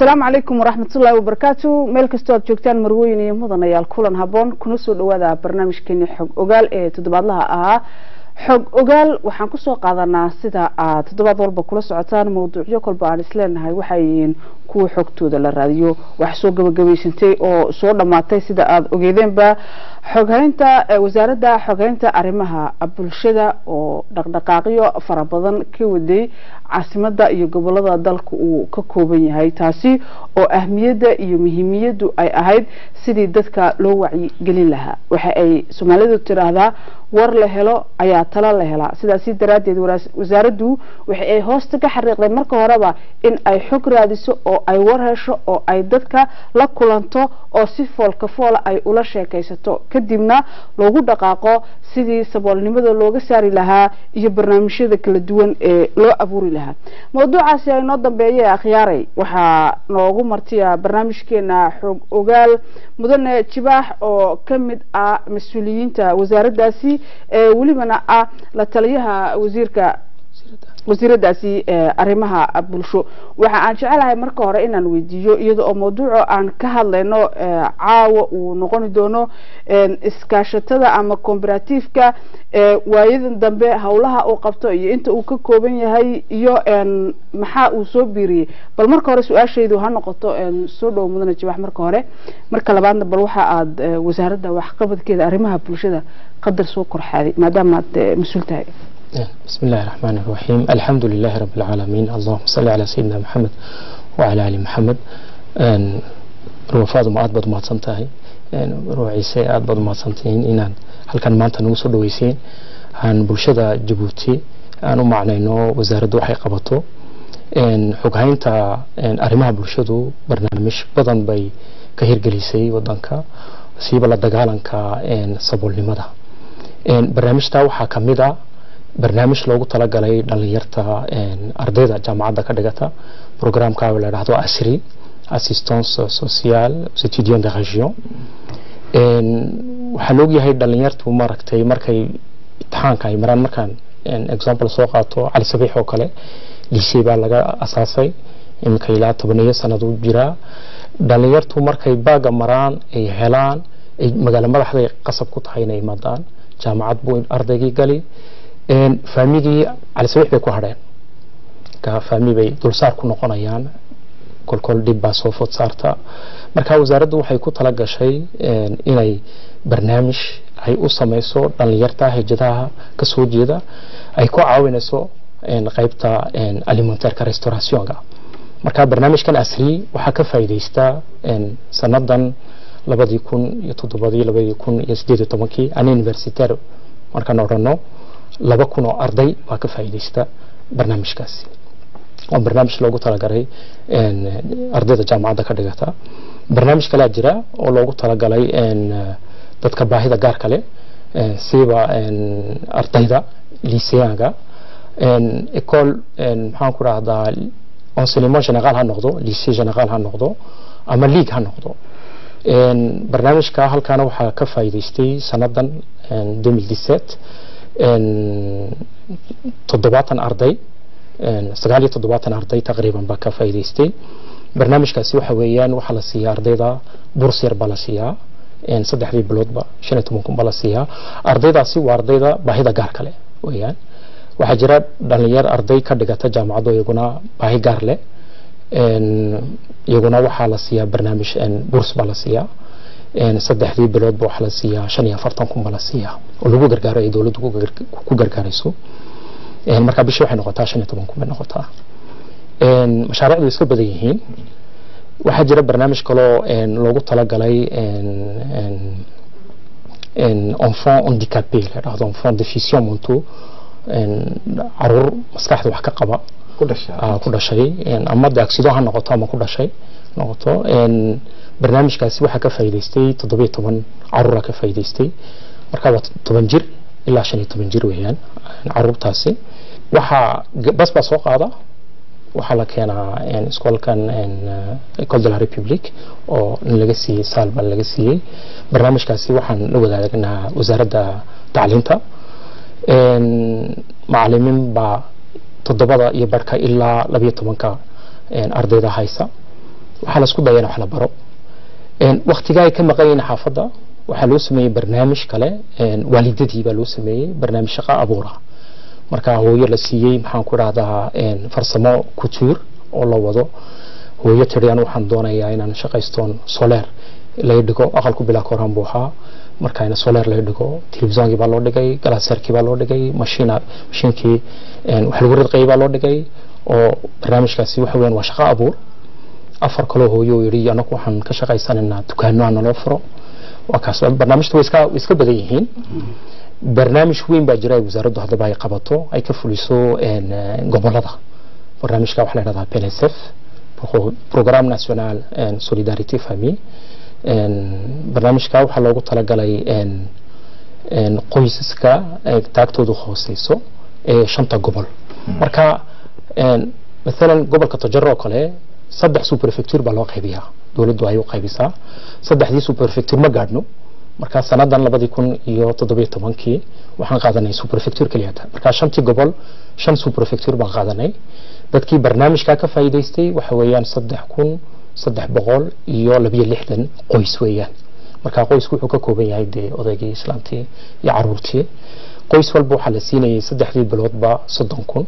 asalaamu calaykum waraxmatullaahi wabarakaatu meel kastoo aad joogtaan marweyn iyo mudanayaal kulan haboon kuna soo dhawaada barnaamijkeeni xog ogaal ee toddobaadlaha ahaa xog ogaal waxaan kusoo qaadanaa sida aad toddobaad walba kula socotaan mawduucyo kolba aan isleenahay waxay yihiin kuwa xogtooda la raadiyo wax soo gabagabaysantay oo soo dhammaatay sida aada ogeedeenba xoghaynta wasaaradda xoghaynta arrimaha bulshada oo dhaqdhaqaaqyo fara badan ka waday caasimada iyo gobolada dalka uu ka kooban yahay taasi oo ahmiyadda iyo muhiimiyaddu ay ahayd sidii dadka loo wacyigelin lahaa waxa ay soomaalidu tiraahdaa war la helo ayaa talo la helaa sidaasi daraaddeed wasaaraddu waxa ay hoosta ka xariiqday marka horeba in ay xog raadiso oo ay war hesho oo ay dadka la kulanto oo si foolka foola ay ula sheekaysato kadibna loogu dhaqaaqo sidii saboolnimada looga saari lahaa iyo barnaamijyada kala duwan ee loo abuuri lahaa mawduucaasi ay noo dambeeye akhyaaray waxaa noogu martiya barnaamijkeena xog ogaal mudane jibaax oo ka mid ah mas-uuliyiinta wasaaraddaasi ee welibana ah la taliyaha wasiirka wasiiradaasi arrimaha bulsho waxa aan jecelahay marka hore inaan weydiiyo iyada oo mawduuco aan ka hadlayno caawa uu noqoni doono iskaashatada ama combaratiifka waayadan dambe howlaha uu qabto iyo inta uu ka kooban yahay iyo maxaa uu soo biiriyey bal marka hore su-aashaydu ha noqoto soo dhowo mudane jibax marka hore marka labaadna bal waxa aad wasaaradda waxqabadkeeda arrimaha bulshada qadar soo korxaaday maadaama aad mas-uul tahay بسم الله الرحمن الرحيم الحمد لله رب العالمين اللهم صل على سيدنا محمد وعلى آل محمد ruwafaadu ma aad baad umahadsan tahay ruuciise aad baad umahadsan tihiin inaan halkan maanta nagu soo dhaweyseen aan bulshada jabuuti aan u macnayno wasaaraddu waxay qabato xoghaynta arrimaha bulshadu barnaamij badan bay ka hirgelisay wadanka siiba la dagaalanka saboolnimada barnaamijta waxaa kamid a barnaamij loogu talagalay dhalinyarta ardayda jaamacadda ka dhigata programka la dhahdo asri assistance sociale aux étudiants de région waxaa loogyahay dhalinyartu maaragtay markay imtixaanka ay maraan markaan example soo qaato cali sabiix oo kale lisey baa laga asaasay iminka ilaa tobaniyo sanad u jiraa dhalinyartu markay baaga maraan ay helaan ay magaalo madaxday qasab ku tahay inay imaadaan jaamacad buu ardaygii gali faamigii cali sabiix bay ku hadheen faami bay dulsaar ku noqonayaan kolkol dhib baa soo food saarta marka wasaaraddu waxay ku tala gashay inay barnaamij ay u samayso dhalinyarta hijadaha kasoo jeeda ay ku caawinayso qaybta alimentarka restaurationka marka barnaamijkan asri waxaa ka faa'iidaysta sanadan labadii kun iyo toddobadii labadii kun iyo sideed iyo tobankii an universitaire markaan odhano laba kun oo arday baa ka faa'iidaysta barnaamijkaasi waa barnaamij loogu talagalay ardayda jaamacadda ka dhigata barnaamij kalea jira oo loogu talagalay dadka baahida gaarka leh siiba ardayda liseyaanga ecole maxaan ku rahdaa enseignement général ha noqdo lycée général ha noqdo ama league ha noqdo barnaamijka halkaana waxaa ka faa'iidaystay sanadan 2017 toddobaatan arday sagaal iyo toddobaatan arday taqriiban baa ka faa'iidaystay barnaamijkaasi waxa weeyaan waxaa la siiyaa ardayda burs yar baa la siiyaa saddexdii biloodba shan iyo toban kun baa la siiyaa ardaydaasi waa ardayda baahida gaar kale weeyaan waxaa jira dhalinyar arday ka dhigata jaamacaddo iyaguna baahi gaar leh iyaguna waxaa la siiyaa barnaamij burs baa la siiyaa saddexdii biloodba waxaa la siiyaa shan iyo afartan kun baa la siiyaa oo lagu gargaaro ay dowladdu ku gargaarayso markaa bishii waxay noqotaa shan iyo toban kun bay noqotaa mashaariicdu way iska badan yihiin waxaa jira barnaamij kaloo loogu talagalay enfant handicapé la dhahdo enfant deficient monto caruur maskaxda wax ka qaba ku dhashay ama de accido ha noqoto ama ku dhashay noqoto barnaamijkaasi waxaa ka faa'iidaystay toddobiyo toban caruura ka faa'iidaystay marka waa toban jir ilaa shan iyo toban jir weeyaan caruurtaasi waxaa bas baa soo qaada waxaa la keenaa iskoolkan ecole de la republique oo laga siiyey saal baa laga siiyey barnaamijkaasi waxaan la wadaagnaa wasaaradda tacliinta macalimiin baa toddobada iyo barhka ilaa labiyo tobanka ardayda haysa waxaa la isku daya in wax la baro waktigaa ay ka maqan yihiin xaafadda waxaa loo sameeyey barnaamij kale waalidadii baa loo sameeyey barnaamij shaqo abuura marka hooyo la siiyey maxaan ku dhahdaa farsamo couture oo la wado hooyo tiri anu waxaan doonayaa inaan shaqaystoon soleer laga dhigo aqalku bilaa koran buu ahaa marka in soleer laga dhigo telefisoonkii baa loo dhigay galaaseerkii baa loo dhigay mashiina mashiinkii wax lagu ridqayay baa loo dhigay oo barnaamijkaasi waxa weeyaan waa shaqo abuur afar kaloo hooyo oo yidhi anagu waxaan ka shaqaysanaynaa dukaano aan naloo furo waa kaas barnaamijta way iska way iska badan yihiin barnaamij weyn baa jira ay wasaaraddu haddaba ay qabato ay ka fuliso gobolada barnaamijka waxaa la yidhahdaa PNSF Programme National Solidarité Famille barnaamijka waxaa loogu talagalay qoysaska taagtoodu hooseyso ee shanta gobol marka maalan gobolka tojaro oo kale saddex superfecture baa loo qaybiyaa dowladdu ay u qaybisaa saddexdii superfecture ma gaadhno marka sanadan labadii kun iyo toddobiyo tobankii waxaan qaadanay superfecture keliyata marka shantii gobol shan superfecture baan qaadanay dadkii barnaamijkaa ka faa'iidaystay waxa weeyaan saddex kun saddex boqol iyo labiyo lixdan qoys weeyaan marka qoysku wuxuu ka kooban yahay dee odaygii islaamtii iyo caruurtii qoys walba waxaa la siinayay saddexdii biloodba soddon kun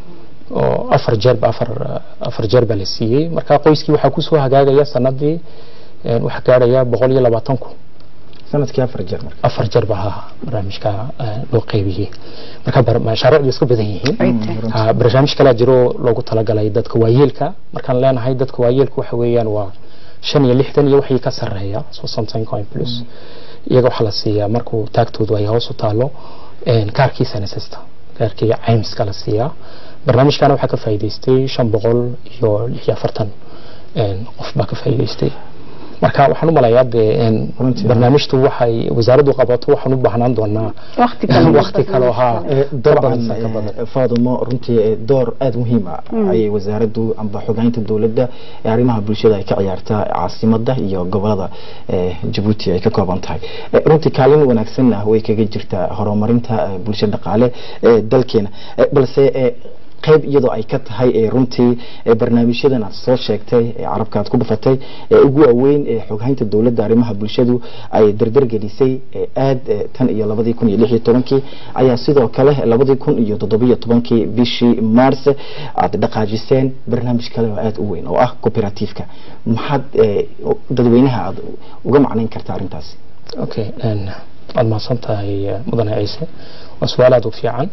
oo afar jeerba afar afar jeer baa la siiyey marka qoyskii waxaa kusoo hagaagaya sanadii waxaa gaaraya boqol iyo labaatan kun sanadkii afar jeer marka afar jeer baa barnaamijka loo qaybiyey marka mashaariicdu iska badan yihiin barnaamij kalaa jiro loogu talagalay dadka waayeelka markaan leenahay dadka waayeelka waxa weeyaan waa shan iyo lixdan iyo wixii ka sarreeya so something coin plus iyaga waxaa la siiyaa markuu taagtoodu ay hoos u taalo kaarkii senesista kaarkii caymiska la siiyaa barnaamijkana waxaa ka faa'iidaystay shan boqol iyo lix iyo afartan qof baa ka faa'iidaystay marka waxaan u malayaa dee barnaamijtu waxay wasaaraddu qabato waxaan u baahnaan doonaa waqti kale haa dabcan faadumo runtii door aada muhiim ah ayay wasaaraddu amba xogaynta dowladda ee arrimaha bulshada ay ka ciyaartaa caasimada iyo gobolada jabuuti ay ka kooban tahay runtii kaalin wanaagsanna way kaga jirtaa horumarinta bulsho dhaqaale ee dalkeena balse qayb iyadoo ay ka tahay runtii barnaamijyadan aad soo sheegtay carabka aad ku dhufatay ugu waaweyn ee xoghaynta dowladda arrimaha bulshadu ay dardargelisay aad tan iyo labadii kun iyo lix iyo tobankii ayaa sidoo kale labadii kun iyo toddobiyo tobankii bishii mars aad dhaqaajiseen barnaamij kale oo aada u weyn oo ah cooperativeka maxaad dadweynaha aad uga macnayn kartaa arrintaasi okay waad mahadsan tahay mudane ciise waa su-aal aada u fiican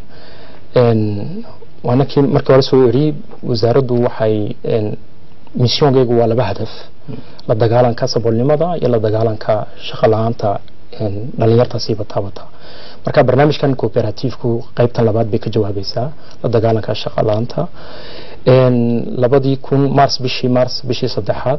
waanakii markii hore soo eri wasaaraddu waxay missionkeygu waa laba hadaf la dagaalanka saboolnimada iyo la dagaalanka shaqo la-aanta dhalinyarta siiba taabata marka barnaamijkan cooperativku qaybtan labaad bay ka jawaabaysaa la dagaalanka shaqo la-aanta labadii kun mars bishii mars bishii saddexaad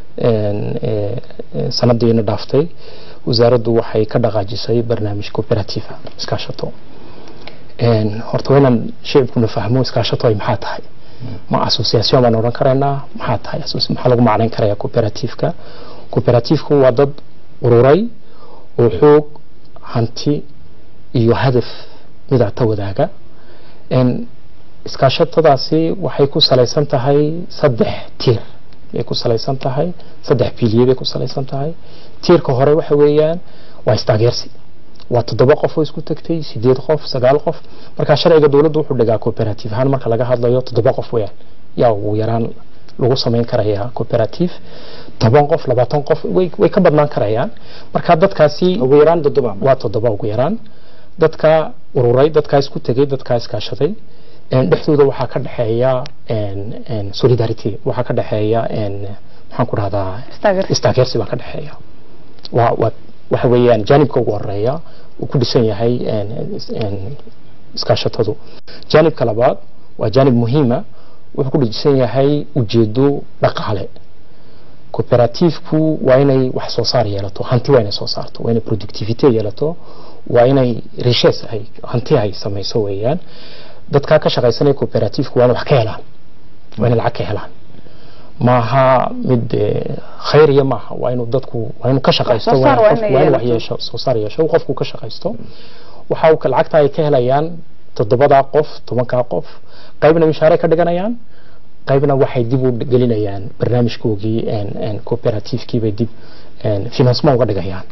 sanadiina dhaaftay wasaaraddu waxay ka dhaqaajisay barnaamij cooperative iskaashato horta waa inaan shicibkuna fahmo iskaashato ay maxaa tahay ma association baan odhan karaynaa maxaa tahay maxaa lagu macnayn karaya cooperativeka cooperativku waa dad ururay oo xoog hanti iyo hadaf midacta wadaaga iskaashatadaasi waxay ku salaysan tahay saddex tiir bay ku salaysan tahay saddex biliye bay ku salaysan tahay tiirka hore waxa weeyaan waa istaageersi waa toddoba qof oo isku tagtay sideed qof sagaal qof marka sharciga dowladdu wuxuu dhigaa cooperative ahaan marka laga hadlayo toddoba qof weeyaan yaa ugu yaraan lagu samayn karayaa cooperative toban qof labaatan qof way way ka badnaan karayaan marka dadkaasi ugu yaraan toddoba waa toddoba ugu yaraan dadka ururay dadkaa isku tegay dadkaa iskaashaday dhexdooda waxaa ka dhexeeya solidarity waxaa ka dhexeeya maxaan ku dhahdaa istaageersi baa ka dhexeeya waa waa waxa weeyaan jaanibka ugu horeeya uu ku dhisan yahay iskaashatadu jaanibka labaad waa jaanib muhiima wuxuu ku dhisan yahay ujeedo dhaqaale cooperativku waa inay wax soo saar yeelato hanti waa inay soo saarto waa inay productivity yeelato waa inay riches ay hanti ay samayso weeyaan dadkaa ka shaqaysanaya cooperativku waa inay wax ka helaan waa inay lacag ka helaan maaha mid khayriya maaha waa inuu dadku waa inuu ka shaqaysto waa inuu wax yeesho soo saar yeesho qofku ka shaqaysto waxa lacagta ay ka helayaan toddobadaa qof tobankaa qof qaybna mishaare ka dhiganayaan qaybna waxay dib u gelinayaan barnaamijkoogii cooperativekii bay dib financement uga dhigayaan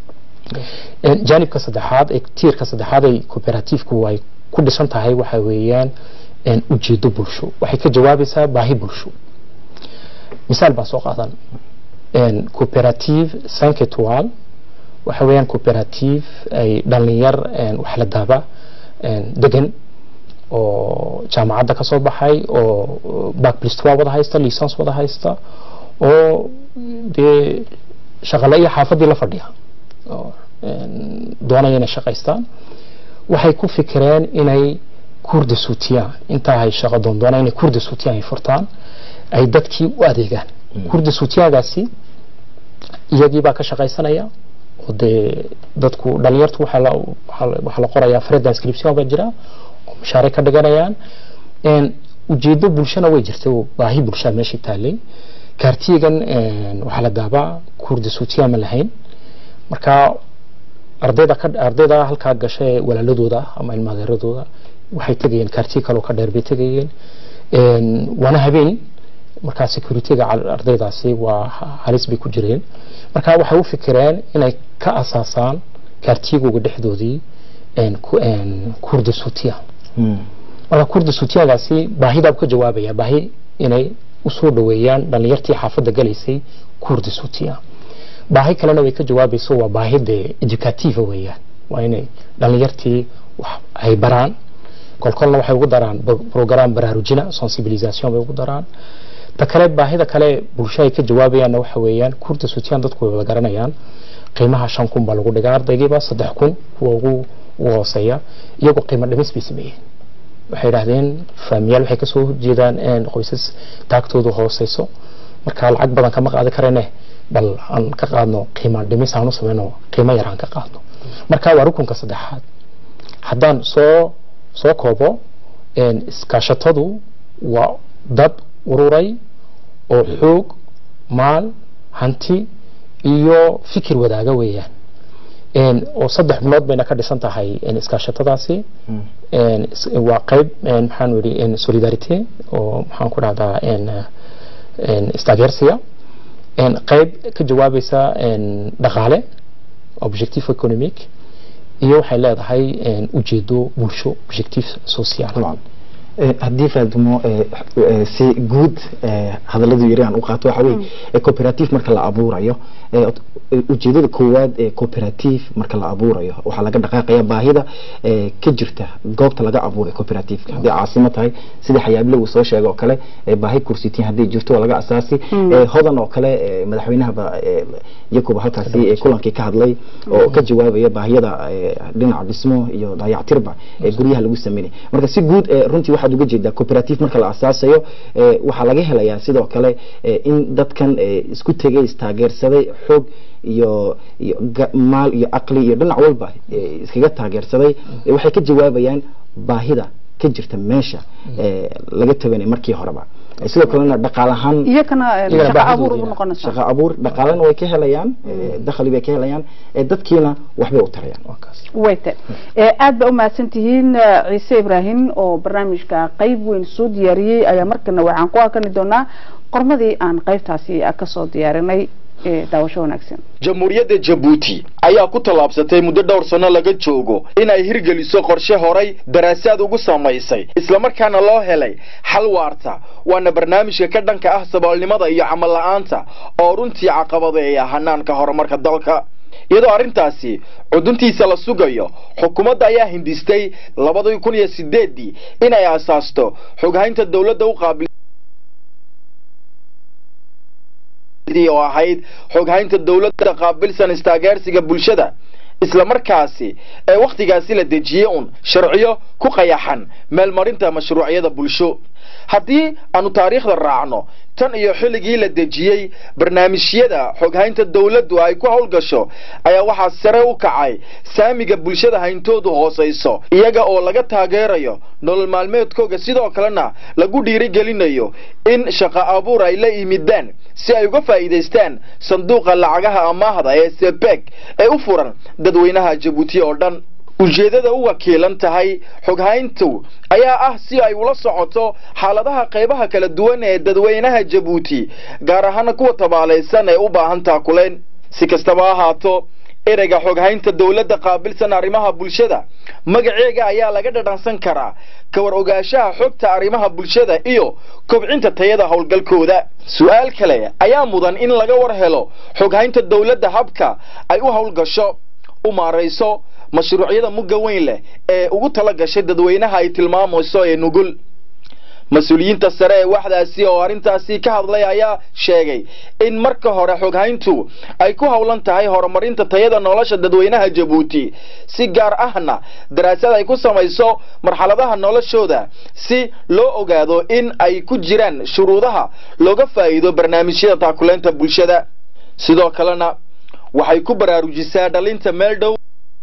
jaanibka saddexaad ee tiirka saddexaad ay cooperativku ay ku dhisan tahay waxa weeyaan ujeedo bulsho waxay ka jawaabaysaa baahi bulsho misaal baan soo qaadan cooperative cinq étoile waxa weeyaan cooperative ay dhalinyar wax la daaba degan oo jaamacadda ka soo baxay oo bac plus trois wada haysta licence wada haysta oo dee shaqale iyo xaafadii la fadhiya doonaya inay shaqaystaan waxay ku fikireen inay kurda suutiyaan intaa ay shaqo doondoonaan inay kurda suutiyaan ay furtaan ay dadkii u adeegaan kurda suutiyaagaasi iyagii baa ka shaqaysanaya oo dee dadku dhalinyartu waxaa la waxaa la qorayaa fred inscription baa jira oo mashaaric ka dhiganayaan ujeedo bulshana way jirtay oo baahi bulshaa meesha taalay kaartiyagan waxaa la daabaa kurda suutiyaa ma lahayn marka ardayda ka ardayda halkaa gashay walaaladooda ama ilmaadeeradooda waxay tegayeen kaartiya kaloo ka dheer bay tegayeen waana habeen markaa securityga ardaydaasi waa halis bay ku jireen marka waxay u fikireen inay ka asaasaan kaartiyagooga dhexdoodii kurda suutiya marka kurda suutiyagaasi baahidaa ka jawaabaya baahi inay usoo dhaweeyaan dhalinyartii xaafadda galaysay kurda suutiya baahi kalena way ka jawaabayso waa baahi dee educativa weeyaan waa inay dhalinyartii wax ay baraan kolkolna waxay ugu daraan program baraarujina sensibilisation bay ugu daraan ta kale baahida kale bulsho ay ka jawaabayaanna waxa weeyaan kurda suutiyaan dadku way wada garanayaan qiimaha shan kun baa lagu dhigaa ardaygiiba saddex kun kuwa ugu ugu hooseeya iyagoo qiimo dhimis bay sameeyeen waxay yidhaahdeen faamiyaal waxay kasoo horjeedaan qoysas taagtoodu hooseyso marka lacag badan kama qaadi karene bal aan ka qaadno qiimo dhimis aan u sameyno qiimo yar aan ka qaadno marka waa rukunka saddexaad haddaan soo soo koobo iskaashatadu waa dad ururay oo xoog maal hanti iyo fikir wadaaga weeyaan oo saddex bilood bayna ka dhisan tahay iskaashatadaasi waa qayb maxaan yidhi solidarity oo maxaan ku dhahdaa istaageersiga qayb ka jawaabaysa dhaqaale objectif economic iyo waxay leedahay ujeedo bulsho objectif social haddii faadimo si guud hadaladu yari aan u qaato waxa weye cooperative marka la abuurayo ujeedada koowaad ee cooperative marka la abuurayo waxaa laga dhaqaaqaya baahida ka jirta goobta laga abuuray cooperativeka haddii caasimo tahay sidii xayaabile uu soo sheegay oo kale baahi kursitiin hadday jirto waa laga asaasi hodan oo kale madaxweynahaba yakuba halkaasi kulankii ka hadlay oo ka jawaabaya baahiyada dhinaca dhismo iyo dayactirba guryaha lagu sameynay marka si guud runtii waxaad uga jeedaa cooperative marka la asaasayo waxaa laga helayaa sidoo kale in dadkan isku tegay istaageersaday xoog iyo iyo maal iyo caqli iyo dhinac walba iskaga taageersaday waxay ka jawaabayaan baahida ka jirta meesha laga tabanay markii horeba sidoo kalena dhaqaal ahaan iyakana shaqa abuur u noqonaysa shaqa abuur dhaqaalena way ka helayaan dakhli bay ka helayaan dadkiina waxbay u tarayaan wayte aad ba u mahadsan tihiin ciise ibraahim oo barnaamijka qayb weyn soo diyaariyey ayaa markana waxaan ku arkani doonaa qormadii aan qaybtaasi kasoo diyaarinay daawasho wanaagsan jamhuuriyadda jabuuti ayaa ku tallaabsatay muddo dhowr sanno laga joogo inay hirgeliso qorshe horay daraasaad ugu samaysay islamarkaana loo helay xal waarta waana barnaamijka ka dhanka ah saboolnimada iyo camal la'aanta oo runtii caqabadeeya hanaanka horumarka dalka iyadoo arrintaasi cuduntiisa la sugayo xukuumadda ayaa hindistay labadii kun iyo sideeddii inay asaasto xoghaynta dowladda u qaabil oo ahayd xoghaynta dowladda qaabilsan istaageersiga bulshada islamarkaasi ee wakhtigaasi la dejiyey un sharciyo ku qayaxan meelmarinta mashruucyada bulsho haddii aanu taariikhda raacno tan iyo xilligii la dejiyey barnaamijyada xoghaynta dowladdu ay ku howlgasho ayaa waxaa sare u kacay saamiga bulshada hayntoodu hoosayso iyaga oo laga taageerayo nolol maalmeedkooga sidoo kalena lagu dhiirigelinayo in shaqo abuur ay la yimidaan si ay uga faa'iidaystaan sanduuqa lacagaha amaahda ee sebeg ee u furan dadweynaha jabuuti oo dhan ujeeddada u wakiilan tahay xoghayntu ayaa ah si ay ula socoto xaaladaha qaybaha kala duwan ee dadweynaha jabuuti gaar ahaana kuwa tabaalaysan ee u baahan taakuleen si kastaba ha ahaato ereyga xoghaynta dowladda qaabilsan arrimaha bulshada magaceega ayaa laga dhadhansan karaa ka war ogaanshaha xogta arrimaha bulshada iyo kobcinta tayada howlgalkooda su-aal kale ayaa mudan in laga war helo xoghaynta dowladda habka ay u howlgasho u maarayso mashruucyada mugga weyn leh ee ugu tala gashay dadweynaha ay tilmaamayso ee nugul mas-uuliyiinta sare ee waxdaasi oo arrintaasi ka hadlay ayaa sheegay in marka hore xoghayntu ay ku howlan tahay horumarinta tayada nolosha dadweynaha jabuuti si gaar ahna daraasad ay ku samayso marxaladaha noloshooda si loo ogaado in ay ku jiraan shuruudaha looga faa'iido barnaamijyada taakuleynta bulshada sidoo kalena waxay ku baraarujisaa dhalinta meel dhow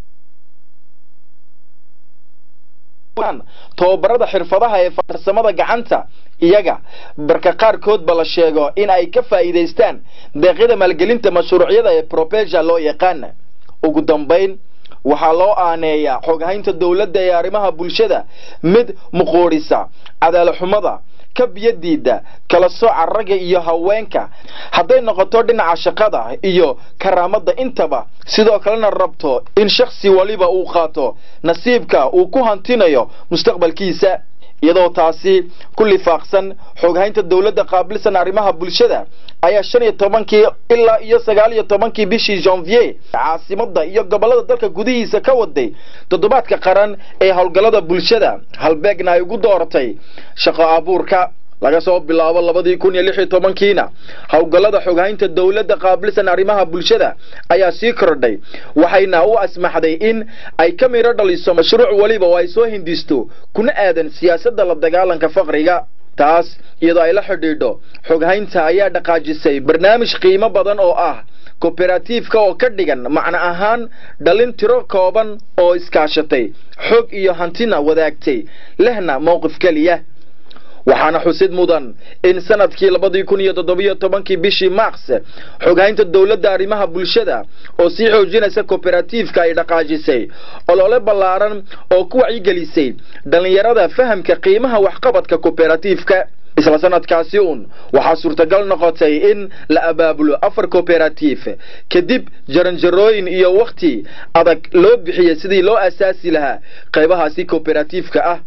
tababarada xirfadaha ee farsamada gacanta iyaga marka qaarkoodba la sheego in ay ka faa'iidaystaan deeqyada maalgelinta mashruucyada ee propeja loo yaqaana ugu dambayn waxaa loo aaneeyaa xoghaynta dowladda ee arrimaha bulshada mid muquurisa cadaalixumada ka biyadiida kala sooca ragga iyo haweenka hadday noqoto dhinaca shaqada iyo karaamada intaba sidoo kalena rabto in shakhsi waliba uu qaato nasiibka uu ku hantinayo mustaqbalkiisa iyadoo taasi ku lifaaqsan xoghaynta dowladda qaabilsan arrimaha bulshada ayaa shan iyo tobankii ilaa iyo sagaal iyo tobankii bishii janvier caasimada iyo gobolada dalka gudihiisa ka waday toddobaadka qaran ee howlgallada bulshada halbeegna ay ugu dooratay shaqo abuurka laga soo bilaabo labadii kun iyo lix iyo tobankiina howlgallada xoghaynta dowladda qaabilsan arrimaha bulshada ayaa sii kordhay waxayna u asmaxday in ay ka midho dhaliso mashruuc weliba oo ay soo hindisto kuna aadan siyaasadda la dagaalanka faqriga taas iyadoo ay la xidhiidho xoghaynta ayaa dhaqaajisay barnaamij qiimo badan oo ah koberatiifka oo ka dhigan macno ahaan dhalin tiro kooban oo iskaashatay xog iyo hantina wadaagtay lehna mowqif keliya waxaana xusid mudan in sanadkii labadii kun iyo toddobiyo tobankii bishii mars xoghaynta dowladda arrimaha bulshada oo sii xoojinaysa koberatiifka ay dhaqaajisay olole ballaaran oo ku wacyigelisay dhallinyarada fahamka qiimaha waxqabadka koberatiifka isla sanadkaasi uun waxaa suurtagal noqotay in la abaabulo afar koberatiif kadib jaranjarooyin iyo wakhti adag loo bixiyey sidii loo asaasi lahaa qaybahaasi koberatiifka ah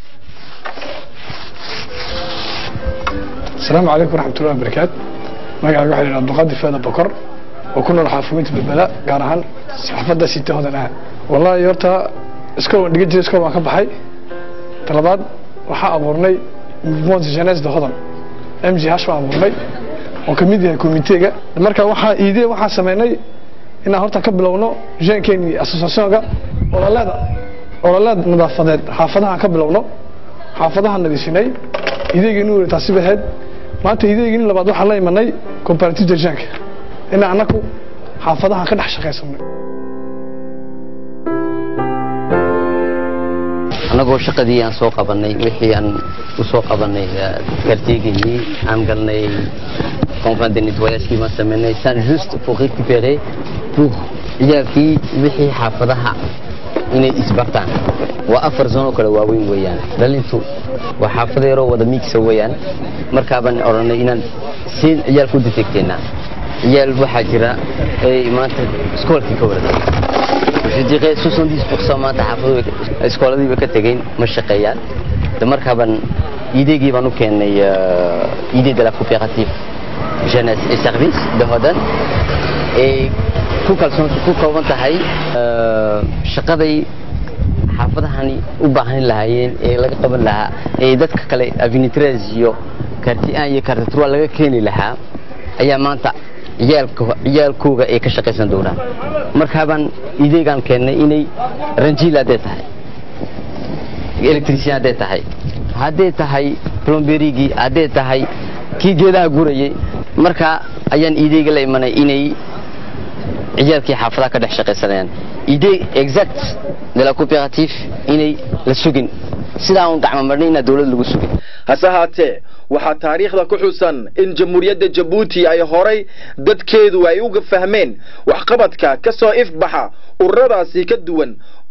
السلام عليكم ورحمة الله وبركاته magaca waxaa yidhaha abduqaadir faada bokor oo ku nool xaafuminta balbala gaar ahaan xaafadda sita hodan ah wallahi horta iskool waan dhigan jiray iskool waan ka baxay talabaad waxaa abuurnay mouvement jeunesse de hodan m g h baan abuurnay oo ka mid yahay komiteega marka waxaa iidee waxaan sameynay inaan horta ka bilowno jeenkeeni associationka ololeda ololeed nadaafadeed xaafadahaan ka bilowno xaafadahaan nadiifinay ideegii nu taasi bahayd maanta ideegii labaad waxaan la imanay comparative derjanka in annaku xaafadahan ka dhex shaqaysanay annagoo shaqadii aan soo qabanay wixii aan u soo qabanay karteegaynii aan galnay conférence de nettoyagekii baan samaynay san juste pour récupérer pour ciyaalkii wixii xaafadaha inay isbartaan waa afar zone oo kale waaweyn weeyaan dhalintu waa xaafada yaroo wada miigsa weeyaan markaabaan odhanay inaan siin ciyaal ku defegteena ciyaal waxaa jira ay maanta iskoolkii ka waratay je dirais 70% maanta xaafadu iskooladii ba ka tegeen ma shaqeeyaan de markaabaan ideegii baan u keenay idée de la coopérative jeunesse et service de hodan ee ku kalsoon ku kooban tahay shaqaday xaafadahani u baahan lahaayeen ee laga qaban lahaa ee dadka kale avinitres iyo kartian iyo kartatrua laga keeni lahaa ayaa maanta ciyaalka ciyaalkooga ay ka shaqaysan doonaan markaabaan ideegaan keennay inay ranjiil hadday tahay electrician hadday tahay hadday tahay plomberigii hadday tahay kii geedaha gurayay markaa ayaan ideega la imanay inay ciyaalkii xaafadaha ka dhex shaqaysanayaan idée exact de la coopérative inay la sugin sidaa un gacmo marnay inaa dowlad lagu sugin hase haatee waxaa taariikhda ku xusan in jamhuuriyadda jabuuti ay horay dadkeedu ay uga fahmeen waxqabadka ka soo ifbaxa ururadaasi ka duwan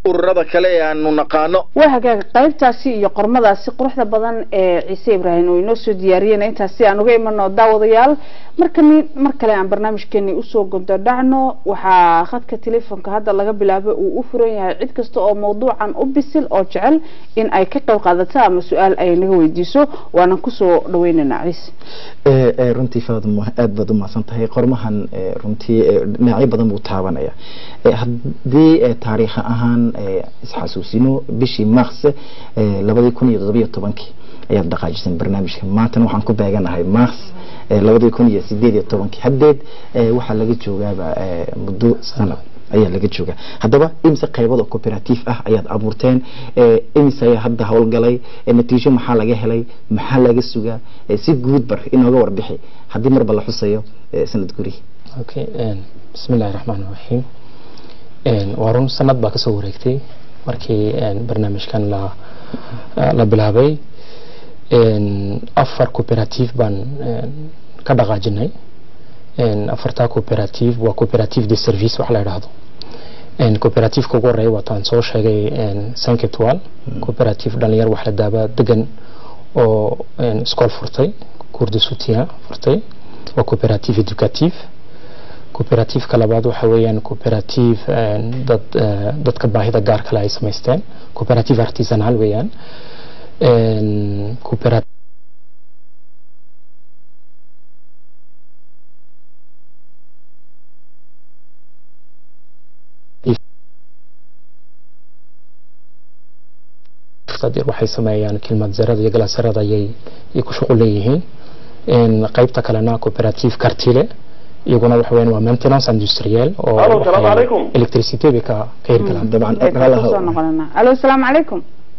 ururada kale ee aanu naqaano waa hagaaga qaybtaasi iyo qormadaasi quruxda badan ee ciise ibraahim oo inoo soo diyaariyeen intaasi aan uga imano daawadayaal markani mar kale aan barnaamijkeeni usoo gondo dhacno waxaa khadka telefoonka hadda laga bilaabo uu u furan yahay cid kasta oo mawduucan u bisil oo jecel in ay ka qayb qaadato ama su-aal ay naga weydiiso waanan kusoo dhaweynaynaa ciise ee ee runtii faaduma aad baad u mahadsan tahay qormahan ee runtii ee dhinacyo badan buu taabanaya ee haddii ee taariikh ahaan ee isxasuusino bishii mars ee labadii kun iyo toddobiyo tobankii ayaad dhaqaajisan barnaamijka maantana waxaan ku beeganahay mars ee labadii kun iyo sideed iyo tobankii haddeed ee waxaa laga joogaaba ee muddo sanad ayaa laga joogaa haddaba imise qaybood oo cooperative ah ayaad abuurteen ee imise ayaa hadda howlgalay ee natiijo maxaa laga helay maxaa laga sugaa ee si guud bar inooga warbixi haddii marba la xusayo ee sanad gurihi okay bismi illaahi raxmaan raxiim waa run sanad baa kasoo wareegtay markii barnaamijkan la la bilaabay afar cooperative baan ka dhaqaajinay afartaa cooperative waa cooperative de service wax la idhaahdo cooperativeka ugu horeeya waataan soo sheegay cinq etoile cooperative dhalinyar wax la daaba degan oo iskool furtay cour de soutien furtay waa cooperative educative cooperativeka labaad waxa weeyaan cooperative dad dadka baahida gaar kale ay samaysteen cooperative artisanal weeyaan cooperative waxay sameeyaan kilmad zarada iyo galaasarada ayay ku shuqul leeyihiin qaybta kalena cooperative cartile iyaguna waxa weeyaan waa maintenance industriel oo Alo, salaamu calaykum. electricity bay ka ka hirgalaan dabcan kusoo noqonana alo asalaamu calaykum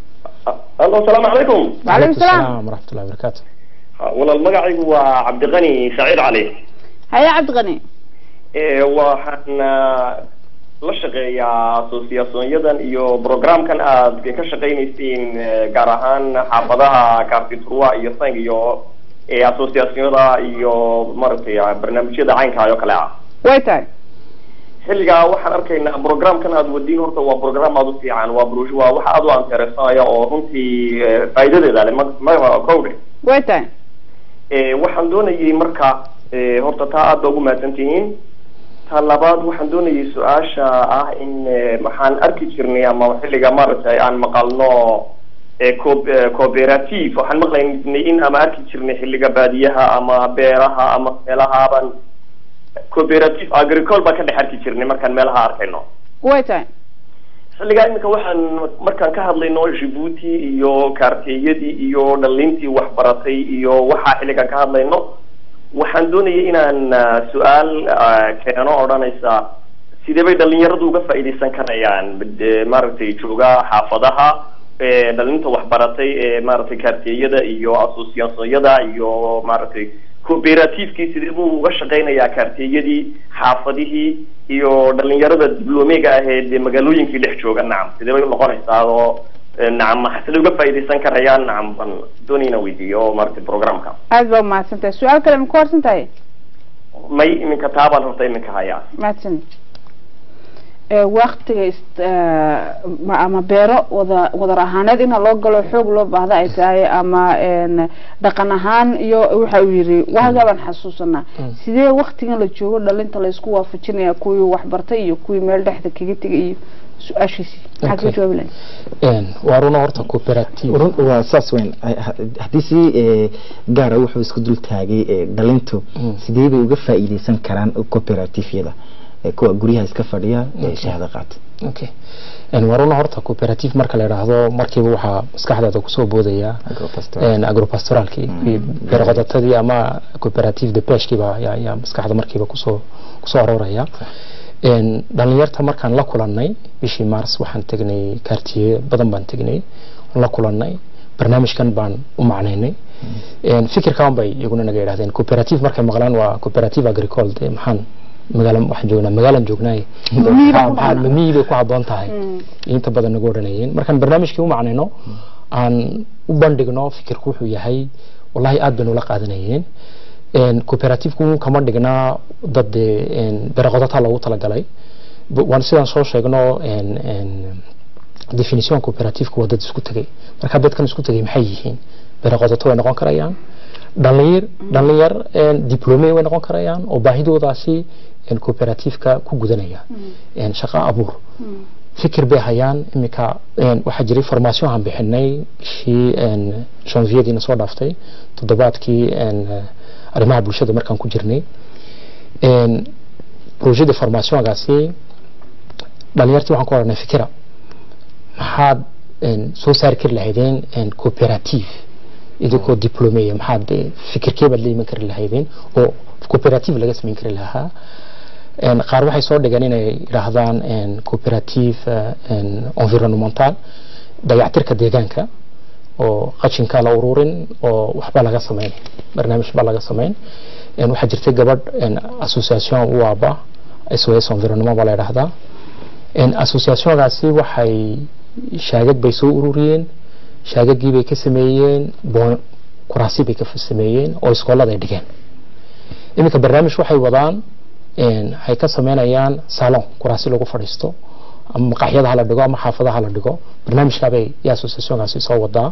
allo asalaamu calaykum وعليكم السلام ورحمة الله وبركاته walaal magacaygu waa cabdiqani saciid cali haya cabdiqani Eh, waxaan ah, la shaqeeyaa asosiyaasonyadan iyo programkan aad ka shaqaynaysiin eh, gaar ahaan xaafadaha kaartiturwa iyo sang iyo eh, asosiyaasonyada iyo maaragtay ah, barnaamijyada caynkaa oo kale ah way tahay xilligaa waxaan arkaynaa programkan aad wadiin horta waa program aad u fiican waa bru- waa wax aad u anteresanaya oo runtii eh, faa'iidadeeda leh ma- ma kowdhe way tahay Eh, waxaan doonayay marka eh, horta taa aad ba ugu mahadsan tihiin ta labaad waxaan doonayay su-aasha ah in eh, waxaan arki jirnay ama xilliga maaragtay aan maqalno eh, co- eh, cooperative waxaan maqlaynay in ama arki jirnay xilliga baadiyaha ama beeraha ama meelahaaban cooperative agricole baan ka dhex arki jirnay markaan meelaha arkayno way tahay xilligaa iminka waxaan markaan ka hadlayno jibuuti iyo kaarteeyadii iyo dhalintii waxbaratay iyo waxaa xilligan ka hadlayno waxaan doonayay inaan ah, su-aal ah, keeno odhanaysa sidee bay dhalinyaradu uga faa'iidaysan karayaan Eh, maaragtay jooga xaafadaha eh, dhalinta waxbaratay ee maaragtay kaarteeyada iyo asosiyaasonyada iyo maaragtay cooperativekii sidee buu uga shaqaynayaa kaarteeyadii xaafadihii iyo dhalinyarada dibloomega aheed ee magaalooyinkii dhex jooga nacam sidee bay unoqonaysaa oo eh, nacam sidee uga faa'iidaysan karayaan nacam baan doonayna weydiiyo oo maaragtay programka aad baa umahadsan tahay su-aal kale ma ku harsan tahay may iminka taabaan horta iminka hayaa mahadsan waktiga ist- eh, ma- ama beero wada wadar ahaaneed in loo galo xoog loo baahda ay tahay ama een, dhaqan ahaan iyo waxa uu yiri waagaa baan xasuusanaa sidee waktigan la joogo dhalinta laysku waafajinaya kuwii waxbartay iyo kuwii meel dhexda kaga tegay iyo su-aashiisii maxaad ka Okay. jawaabi lahayd waa runa horta cooperative run waa saas weyn Ha- ha- haddii si ee, gaara wuxuu isku dul taagay ee, dhalintu Mm. sidee bay uga faa'iidaysan karaan cooperatifyada ee, kuwa guryaha iska fadhiya ee shahaado qaata okay En waa runa horta cooperative marka la idhaahdo markiiba waxaa maskaxdaada kusoo boodaya Agropastoral. en, agropastoralkii beerqodatadii ama cooperative de peshkiiba ayaa ayaa maskaxda markiiba kusoo kusoo arooraya En, dhalinyarta markaan la kulannay bishii mars waxaan tegnay kaartiye badan baan tegnay la kulannay barnaamijkan baan u macnaynay En, fikirkan bay iyaguna naga yidhahdeen cooperative markay maqlaan waa cooperative agricole de maxaan magaala waxaan joognaa magaalaan joognaaye Miyiga ku Maxaa- dhacna. miyi bay ku habboon tahay inta badan nagu odhanayeen markaan barnaamijkii u macnayno aan u bandhigno fikirku wuxuu yahay wallahi aad bay nula qaadanayeen En, cooperativku kama dhignaa dad dee en, beeroqodataa loogu talagalay Bu- waan sidaan soo sheegno en- en, definition cooperativeka waa dad isku tegay marka dadkan isku tegay maxay yihiin beeroqodato way noqon karayaan dhalinyar dhalinyar diplome way noqon karayaan oo baahidoodaasi cooperativeka ku gudanaya shaqo abuur fikir bay hayaan iminka waxaa jiray formation aan bixinay bishii janviyadiina soo dhaaftay toddobaadkii arrimaha bulshada markaan ku jirnay projeda formationgaasi dhalinyartii waxaan ku oranay fikira maxaad soo saari kari lahaydeen cooperative idinkoo diplomeya maxaad fikirkee baad la iman kari lahaydeen oo cooperative laga samayn kari lahaa qaar waxay soo dhigeen inay yidhaahdaan cooperative environnemental dayactirka deegaanka oo qashinka la ururin oo waxba laga samayn barnaamij ba laga samayn waxaa jirtay gabadh association uaba sos environnement baa la yidhaahdaa associationgaasi waxay shaagag bay soo ururiyeen shaagagii bay ka sameeyeen kuraasi bay ka sameeyeen oo iskoolada ay dhigeen iminka barnaamij waxay wadaan waxay ka sameynayaan salon kuraasi lagu fadhiisto ama maqaxyada hala dhigo ama xaafadaha la dhigo barnaamijkaabay iyo associationkaasi soo wadaa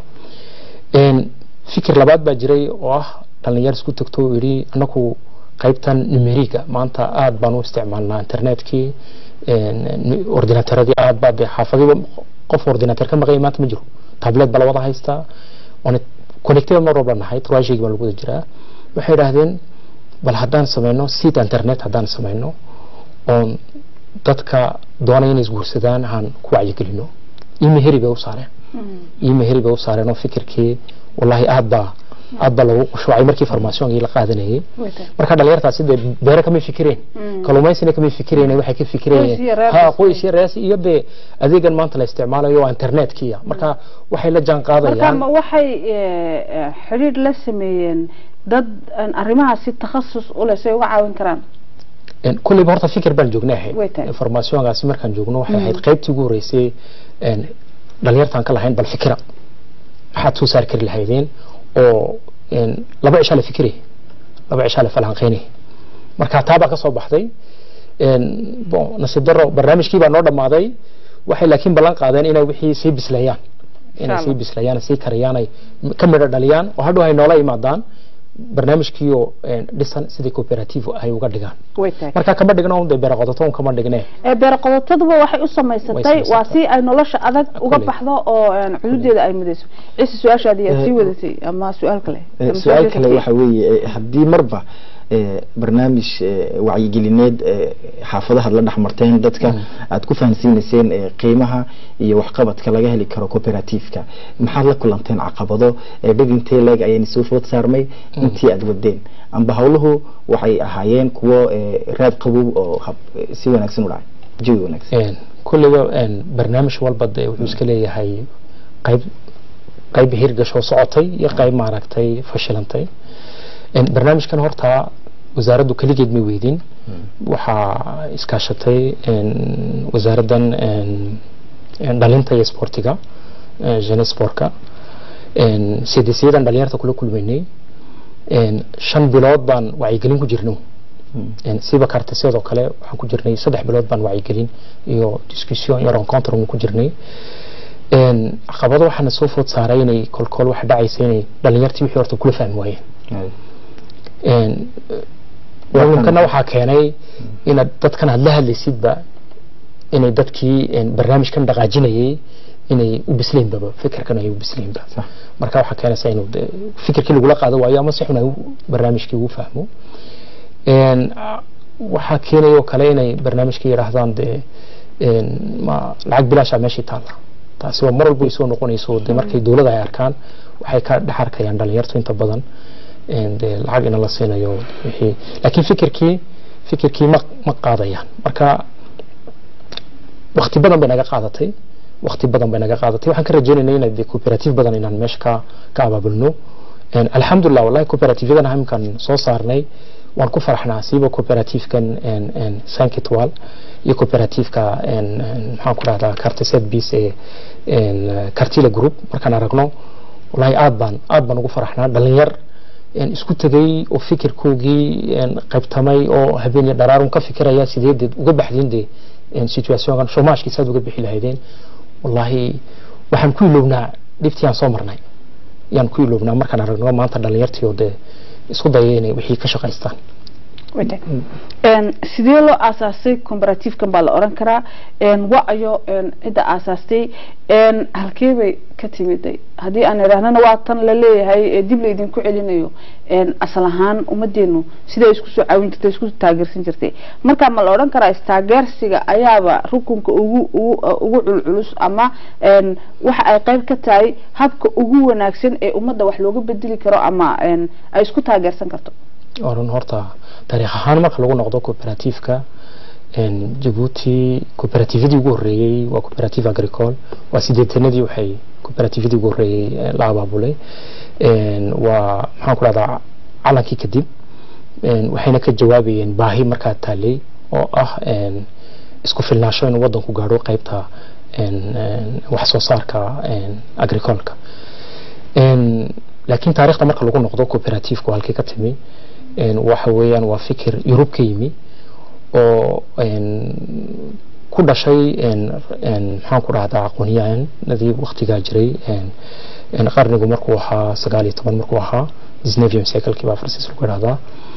fikir labaad baa jiray oo ah dhalinyar isku tagto oo yidhi anaku qaybtan numeriga maanta aada baan u isticmaalnaa internetkii ordinatoradii aad baa xaafadiiba qof ordinator ka maqanya maanta ma jiro tablet baa la wada haystaa connected mar walba nahay trashigi baa lagu wada jiraa waxay idhaahdeen bal haddaan sameyno seat internet haddaan sameyno oon dadka doonaya inay isguursadaan aan ku wacyigelino imeheri bay u saareen imeheri bay u saareen oo fikirkii wallahi aad baa aad baa lagu shuucay markii farmaasiyoonkii la qaadanayay marka dhalinyartaasi dee beere kamay fikireen kalluumaysina kamay fikireen waxay ka fikireen ha qoys iyo rees iyo dee adeegan maanta la isticmaalayo waa internetkiya marka waxay la jaan qaadayaan marka waxay xidhiidh la sameeyeen dad arrimahaasi takhasus u leh say uga caawin karaan kulleyba horta fikir baan joognay ahayd farmaasiyonkaasi markaan joogno waxay ahayd qaybtii ugu horeysay dhalinyartaan ka lahayn bal fikira maxaad soo saari kari lahaydeen oo laba cishaa la fikiraya laba cishaa la falanqeynaya marka taa baa ka soo baxday bon nasiib daro barnaamijkii baa noo dhammaaday waxay laakiin ballan qaadeen inay wixii sii bisleeyaan inay sii bisleeyaan sii kariyaan ay ka midho dhaliyaan oo hadhow ay noola imaadaan barnaamijkiioo dhisan sidii cooperative ay uga dhigaan marka kama dhigno de beeroqodato un kama dhigne beeroqodataduba waxay u samaysatay waa si ay nolosha adag uga baxdo oo xuduudeeda ay mudayso ciise su-aashaadii aad sii wadatay ama su-aal kale su-aal kale waxa weeye haddii marba barnaamij wacyigelineed xaafadaha la dhexmarteen dadka aad ku fahansiinayseen qiimaha iyo waxqabadka laga heli karo cooperativeka maxaad la kulanteen caqabado dhib intee leeg ayayna soo food saarmay intii aad wadeen amba howluhu waxay ahaayeen kuwo raad qabow oo si wanaagsan u dhacay jawi wanaagsan kulliba barnaamij walba de wuxuu iska leeyahay qayb qayb hirgashoo socotay iyo qayb maaragtay fashilantay barnaamijkan horta wasaaraddu keligeed may weydin waxaa iskaashatay wasaaraddan dhalinta iyo sportiga jene sportka cdcyadan dhalinyarta kula kulmaynay shan bilood baan wacyigelin ku jirno siba kartisyadoo kale waxaan ku jirnay saddex bilood baan wacyigelin iyo discussion iyo rencontre ku jirnay caqabado waxaana soo food saaray inay kolkool waxa dhacaysa inay dhalinyartii wixii horta kula fahmi waayeen walinkana waxaa keenay inaad dadkan aad la hadlaysidba inay dadkii barnaamijkan dhaqaajinayay inay u bislaynbaba fikirkan ay u bislaynba marka waxaa keenaysa inuu fikirkii lagula qaado waayo ama si xun ay barnaamijkii ugu fahmo waxaa keenayoo kale inay barnaamijkii yidhaahdaan dee ma lacag bilaasha meeshii taalla taasi waa mar walba ay soo noqonayso de markay dowladda ay arkaan waxay ka dhex arkayaan dhalinyartu inta badan dee lacag ina la siinayo wixii laakiin fikirkii fikirkii ma ma qaadayaan marka wakti badan bay naga qaadatay wakti badan bay naga qaadatay waxaan ka rajeynaynay inay de cooperative badan inaan meesha ka ka abaabulno alxamdulilah wallahi cooperativyadan imkan soo saarnay waan ku faraxnaa siiba cooperativkan sankitwal iyo cooperativeka maxaan ku rahdaa cartiset bis ee cartila group markaan aragno wallahi aad baan aad baan ugu faraxnaa dhalinyar isku tegay oo fikirkoogii qaybtamay oo habeeniya dharaarun ka fikiraya sideedeed uga baxdeen de situationkan shomashkiisa aad uga bixi lahaydeen wallaahi waxaan ku ilownaa dhibtii aan soo marnay yaan ku ilownaa markaan aragno maanta dhalinyartii oo dee isku daya inay wixii ka shaqaystaan sidee loo aasaasay comparativekan baa la oran karaa wa-ayo cidda aasaastay halkee bay ka timiday haddii aan idhaahnana waa tan la leeyahay ee dib laydinku celinayo asal ahaan ummadeenu siday isku soo caawin jirtay isku taageersan jirtay marka ma la odhan karaa istaageersiga ayaaba rukunka ugu ugu ugu culculus ama waxa ay qayb ka tahay habka ugu wanaagsan ee ummadda wax looga bedeli karo ama ay isku taageersan karto oran horta taariikh ahaan marka lagu noqdo cooperativeka jabuuti cooperativadii ugu horreeyey waa cooperative agricole waa sideetanadii waxay cooperativadii ugu horreeyey la abaabulay waa maxaan ku dhahdaa calankii kadib waxayna ka jawaabayeen baahi markaa taalay oo ah isku filnaasho inuu waddanku gaadho qaybta wax soo saarka agricolka laakiin taariikhda marka lagu noqdo cooperativeka halkii ka timi waxa weeyaan waa fikir yurub ka yimi oo ku dhashay maxaan ku dhahdaa aqoonyahanadii waktigaa jiray qarnigu markuu ahaa sagaal iyo toban markuu ahaa disnevium cyclekii baa farsiis lagu idhahdaa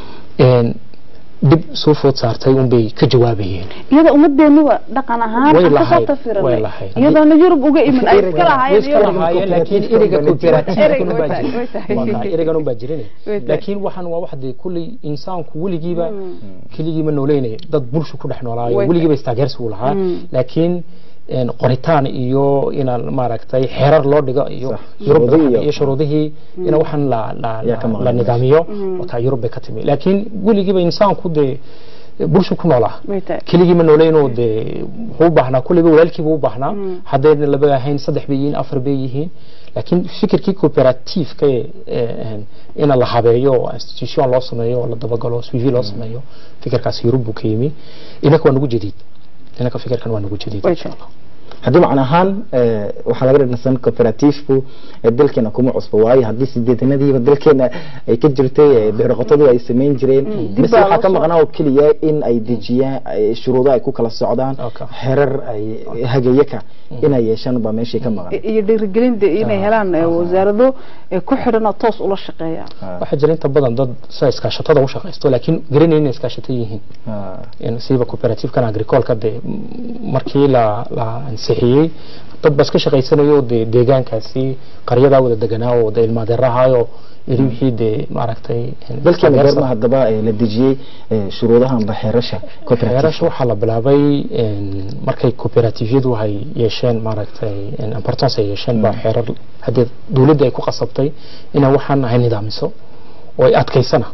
dib soo food saartay unbay ka jawaabayeen iyada ummadeenuba dhaqan ahaan Way aan kasoo lahayd, tafiranay way lahayd. iyadoona yurub uga iman ay iska lahaayeen iska iyada. lahaayeen laakiin ereyga Ereyga cooperative way tahay, way tahay. erigan unbaa jirin Way tahay. laakiin waxaan waa wax dee kulley insaanku weligiiba keligiiba nooleynaya dad bulshu ku dhex noolaayo Way weligiiba istaageersi uu lahaa Mm. laakiin een, qoritaan iyo inaan maaragtay xeerar loo dhigo iyo Sax. yurub Shuruudihii iyo- iyo shuruudihii ina waxaan la la Yaa ka la- maqan la meesha. nidaamiyo wataa yurub bay ka timi laakiin weligiiba insaanku dee bulshu ku noolaa Way tahay. keligii ma nooleynoo dee wuxuu u baahnaa kulleyba walaalkiiba u baahnaa Mm. haddayna laba ahayn saddex bay yihiin afar bay yihiin laakiin fikirkii cooperativeka ee ee, ina la habeeyo oo institution loo sameeyo oo la dabagalo suivi loo sameeyo fikirkaas yurub buu ka yimi inaka waa nagu jadiid inaka fikirkan waa nagu jadiid Way insha tahay. allah haddii macna ahaan eh, waxaa laga dhignasan cooperativku eh, dalkeena kuma cusbo waayo haddii sideetanadiiba dalkeena ay ka jirtay eh, beeroqotadu ay samayn jireen dib bas baa waxaa loo ka soo- maqnaa oo keliya in ay dejiyaan ay- shuruudo ay ku kala socdaan Okay. xerar ay hagayaka inay yeeshaan baa meeshii ka maqan iyo dhiirigelin dee inay helaan eh, wasaarado eh, ku xidhan oo toos ula shaqeeya waxaa jira inta badan dad sida iskaashatada u shaqaysto laakiin garanaynin inay iskaashato yihiin Ah, in siiba cooperative-kan agricolka de markii la la ansixiyey dad baa iska shaqaysanayo de deegaankaasi qaryadaa wada deganaa oo de ilmaadeerahayo iri wixii de maaragtay dalkeena goorma haddaba eh, la dejiyey eh, shuruudaha amba xeerasha xeerasha cooperative waxaa la bilaabay een, markay cooperativeyadu ay yeesheen maaragtay een, importance ay yeesheen baa xeerar haddii dowladda ay ku qasabtay inay waxaan ay nidaamiso oo ay adkaysana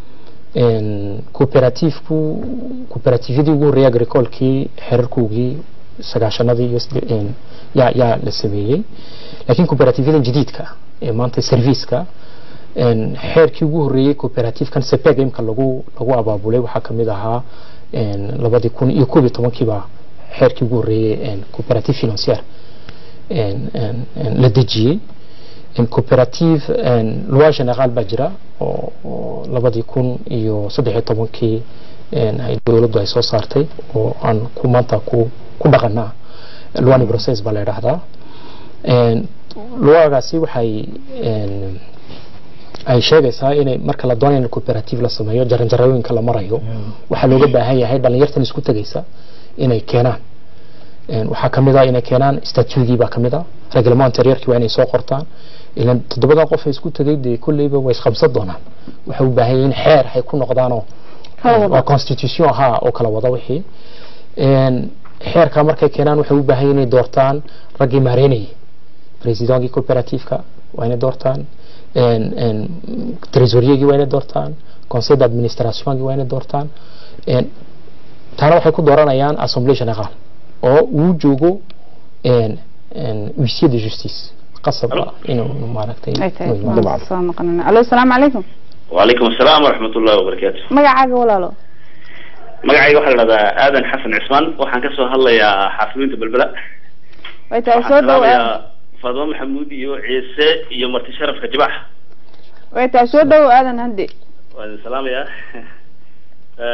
een, cooperativku cooperativadii ugu horreeyay agricolkii xeerarkoogii sagaashanadii iyo sidde- een, yaa yaa la sameeyey laakiin cooperativadan jadiidka ah ee maanta serviceka een, xeerkii ugu horreeyey cooperative-kan sepeg imka lagu lagu abaabulay waxaa ka mid ahaa een, labadii kun iyo koob iyo tobankiiba xeerkii ugu horreeyey een, cooperative financière een, een, een, la dejiyey een, cooperative een, loi général baa jira oo oo labadii kun iyo saddex iyo tobankii een, ay dowladdu ay soo saartay oo aan ku maanta ku ku dhaqanaa luani process baa la idhaahdaa een, luagaasi waxay een, ay sheegaysaa inay marka la doonayo in cooperative la sameeyo jaranjarooyinka la marayo waxaa looga baahan yahay dhalinyartan isku tegaysa inay keenaan Een, waxaa kamid ah inay keenaan statugii baa kamid ah reglement interiorkii waa inay soo qortaan ilan toddobadan qof ee isku tegay dee kolleyba way isqabsan doonaan waxay u baahan yihiin xeer ay ku noqdaanoo Kala wada. waa constitution ahaa oo kala wada wixii Een, xeerka markay keenaan waxay u baahan yihiin inay doortaan raggii maareynayay presidentkii cooperativeka waa inay doortaan een, een, tresoriergii waa inay doortaan conseil d'administrationkii waa inay doortaan Een, taana waxay ku dooranayaan assemblée générale oo uu joogo een, een, huissier de justice qasab ah inuu inuu maaragtay ay tahay inuu imaado. waan soo noqonana alo asalaamu calaykum وعليكم السلام ورحمة الله وبركاته magacaaga walaalo magacayga waxaa la dhahdaa aadan xasan cismaan waxaan kasoo hadlayaa xaafimiinta belbela way tahay waxaan soo dhawaad salaamayaa faadimo maxamuud iyo ciise iyo marti sharafka jibax way tahay soo dhawo aadan hande waan idin salaamayaa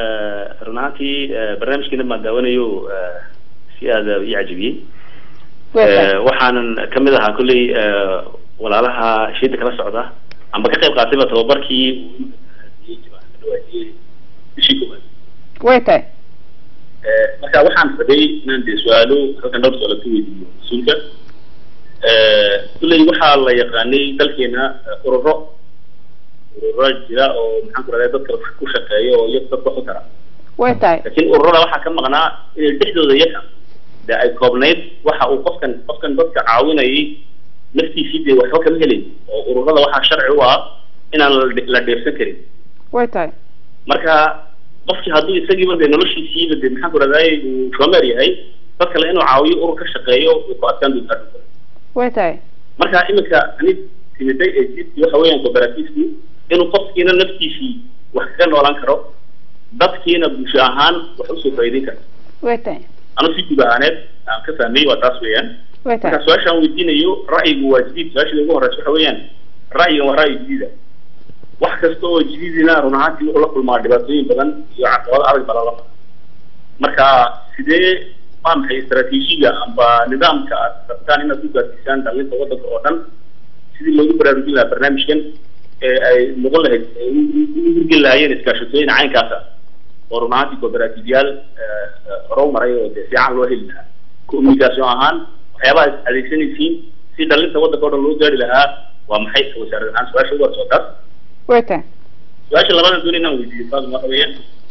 run ahaantii barnaamijkiina baan daawanayo si aada ii cajabiyey Eh, waxaanan kamid ahaa kolley eh, walaalaha shiida kala socda amba ka qayb qaatayba tababarkii bishii koowaad way tahay Eh, marka waxaan rabay inaan dee su-aalo halkan dhowr su-aalo ka weydiiyo mas-uulka Eh, kulley waxaa la yaqaanay dalkeena eh, ururo ururo jira oo maxaan ku rahday dadka wax ku shaqeeya oo iyaga dadka wax u tara way tahay laakiin ururada waxaa ka maqnaa inay dhexdooda iyaga dee ay koobnayd waxa uu qofkan qofkan dadka caawinayay naftiisii dee waxba kama helin oo ururada waxaa sharci u ah inaan la- la dheersan karin way tahay marka qofkii hadduu isagiiba dee noloshiisiiba dee maxaan ku rahday uu shomer yahay dad kale inuu caawiyo urur ka shaqeeyo way ku adkaan doontaa dhulka way tahay marka iminka ani timiday ee jidkii waxa weeyaan cooperativekii inuu qofkiina naftiisii wax kaga noolaan karo dadkiina bulsho ahaan wax usoo faa'iideyn karo way tahay anu si guud ahaaneed aan ka fahmay waa taas weeyaan way tahay marka su-aashaan weydiinayo ra'yigu waa jadiid su-aashada ugu horeysa waxa weeyaan ra'yigan waa ra'yi jadiida wax kasta oo jadiidina run ahaantii wuxuu la kulmaa dhibaatooyin badan iyo caqabado adag baa lala maraa marka sidee waa maxay istaraatiijiga amba nidaamka aad rabtaan inaad ku gaarsiisaan dhalinta waddanka oo dhan sidii loogu baraarujin lahaa barnaamijkan ee ay noqon lahayd ay u- u- u hirgeli lahaayeen iskaashatooyin caynkaasa oo run ahaantii cooperative-yaal eh, eh, hore u maray oo dee fiican loo heli lahaa communication ahaan waxyaabaha is adeegsanaysiin si dhalinta waddanka oo dhan loo gaari lahaa waa maxay wasaarad ahaan su-aasha ugu horeysa taas way tahay su-aasha labadan doon inaan weydiiyo taas waxa weeyaan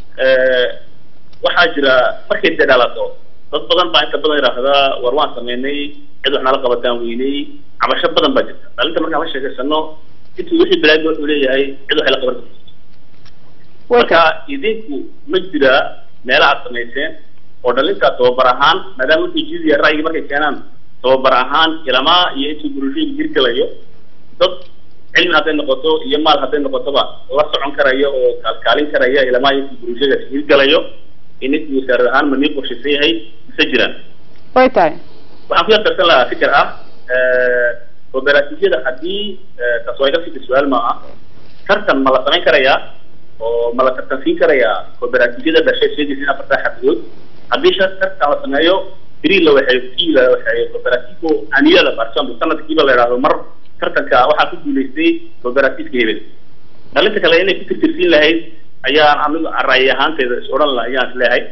waxaa jira markay dee dhalato dad badan baa inta badan yidhaahdaa war waan sameynay cid wax nala qabataan weynay cabasho badan baa jirta dhalinta markaan la sheekaysano intuu wixii bilaad wuxuu leeyahay cid waxay la qaban karto way marka tahay idinku ma jira meela aad samayseen oo dhalinta tababar ahaan maadaama wuxuu jiidaya ra'yiga markay keenaan tababar ahaan ilamaa iyo intuu bulshada hirgelayo dad cilmi hadday noqoto iyo maal hadday noqotoba la socon karaya oo kaalkaalin karaya ilamaa iyo intuu bulshada hirgelayo ininku wasaarad ahaan ma nii qorshaysan yahay mise jiraan way tahay waxaan ku yartarsan lahaa fikir ah cooperatifyada haddii taas waa iga fikir su-aal ma ah tartan ma la samayn karayaa oo ma la tartansiin karayaa cooperatifyada dhashay sheegaysa in afartaa xabidood haddii shar tartan la sameeyo beri la waxay kii la waxay cooperatifo aniyada for example sanadkiiba la yidhaahdo mar tartanka waxaa ku guulaystay cooperatifka hebel dhalinta kale inay ku tirtirsiin lahayd ayaan anigu ra'yi ahaanteyda is odhan la ayaan is leeyahay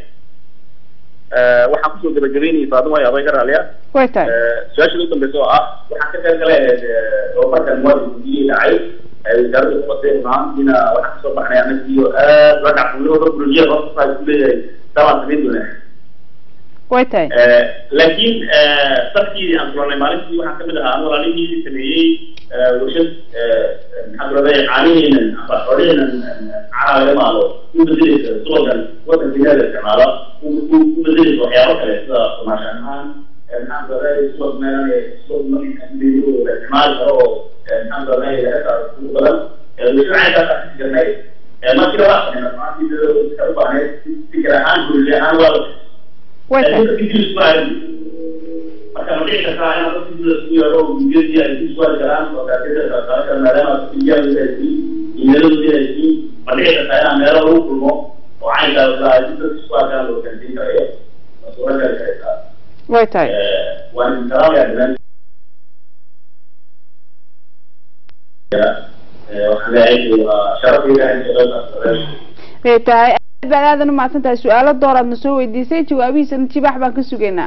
waxaan kusoo gabagabeynayay faaduma iyo aday ka raaliya way tahay su-aasha ugu dambeysa oo ah waxaan ka qayb galay tababarkan muwaadinkiii dhacay wasaaradda kuqasay maantiina waxaan kasoo baxnay anagiyo aad la dhacfunooda bulshiyada hoosta ku leeyahay dabaan samayn doonaa way tahay laakiin dadkii aan kulanay maalintii waxaan kamid ahaa an walaalihii sameeyey warshad maxaa kuladay caaniheenan amba xooliheenan caanaha laga maalo u bedeleysa subagan wadankeena la isticmaalo u bedeleysa waxyaabo kale sida kumaashaan ahaan maxaan kuladay subag meelan subag marka la isticmaali karo oo maxaan kuladay ugu badan warshad caynkaas aan kasi jirnay markii waa sameynay maantii iska u baahneyd fikir ahaan bulsho ahaan waa la way tahay marka ma dhici kartaa inaad dadka sida isku yeero oo gudiyadii ay ku suwaali karaan oo kaasida kaasaaka maadaama iyaadu ay siin imeeladooda ay siin ma dhici kartaa inaan meelo lagu kulmo oo caynkaas ay si dadka isku arkaan loo kansiin karayo ma suura gali karaysaa way tahay waan idin salaamayaa dhimaan waxaan leeyahay waa sharafayga in shaqadaas way tahay aad baad aadan u mahadsan tahay su-aalo door aad na soo weydiisay jawaabihiisana jibaax baan ka sugaynaa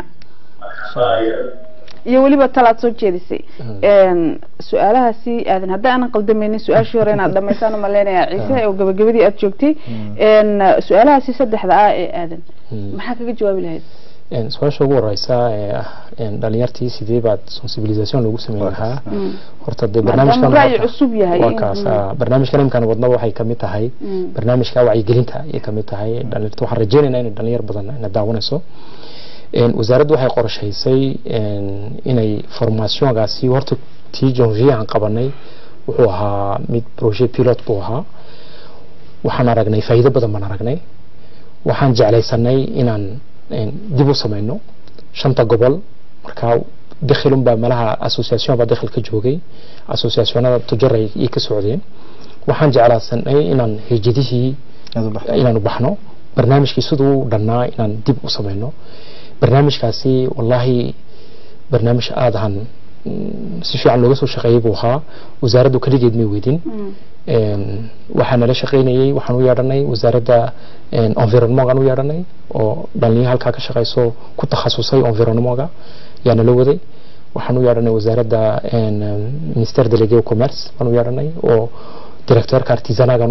iyo weliba talaad soo jeedisay su-aalahaasi aadan hadda aanan qaldamaynin su-aashii hore inaad dhamaysaan umaleynayaa ciise oo gabagabadii aad joogtay su-aalahaasi saddexda ah ee aadan maxaa kaga jawaabi lahayd su-aasha ugu horeysa ee ah dhalinyartii sidee baad sensibilisation loogu sameyn lahaa horta dee barnaamijkan ra'yi cusub yahay waa kaas barnaamijkan imkaan wadnaba waxay kamid tahay barnaamijka wacyigelinta ayay kamid tahay dhalinyarta waxaan rajeynaynaa in dhalinyar badan ina daawanayso wasaaraddu waxay qorshaysay inay formationgaasi horta tii janvier aan qabanay wuxuu ahaa mid projet pilot buu ahaa waxaan aragnay faa'iido badan baan aragnay waxaan jeclaysanay inaan dib u sameyno shanta gobol markaa dakhilun baa malaha association baa dakhil ka joogay associationada tujaray ay ka socdeen waxaan jeclaysanay inaan hejadihii inaanu baxno barnaamijkii siduu dhannaa inaan dib u sameyno barnaamijkaasi wallahi barnaamij aada han si fiican looga soo shaqeeyey buu ahaa wasaaraddu keligeed may weydin waxaa nala shaqeynayey waxaan u yeedhanay wasaaradda environnementgaan u yeedhanay oo dhalinyaro halkaa ka shaqeyso ku takhasusay environnementga yaa nala waday waxaan u yeedhanay wasaaradda ministère délégué au commerce baan u yeedhanay oo directeurka artisanagan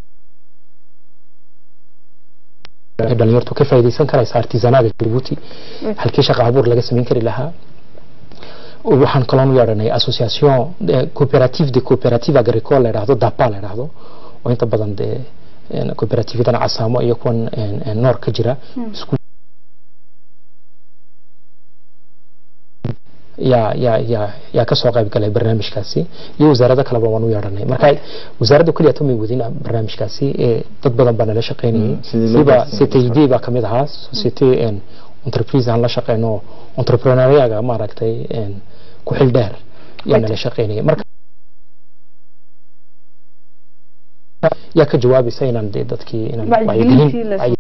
dhalinyartu ka faa'iidaysan karaysa artisanaga Djibouti halkii shaqo abuur laga samayn kari lahaa waxaan kaloon u yeedhanay association coopérative de coopérative agricole la yidhaahdo dapa la yidhaahdo oo inta badan dee coopérativedan casaamo iyo kuwan noor ka jira isku yaa yaa yaa yaa kasoo qayb galay barnaamijkaasi iyo wasaarado kaleba waan u yeedhanay marka wasaaradda keliya tamay wadin barnaamijkaasi dad badan baa nala shaqeynayay siba ctid baa kamid ahaa society entreprise aan la shaqeyno entrepreneuriaga maaragtay ku xil dheer yaa nala shaqeynaya marka yaa ka jawaabaysa inaan dee dadkii inaan wacyigelin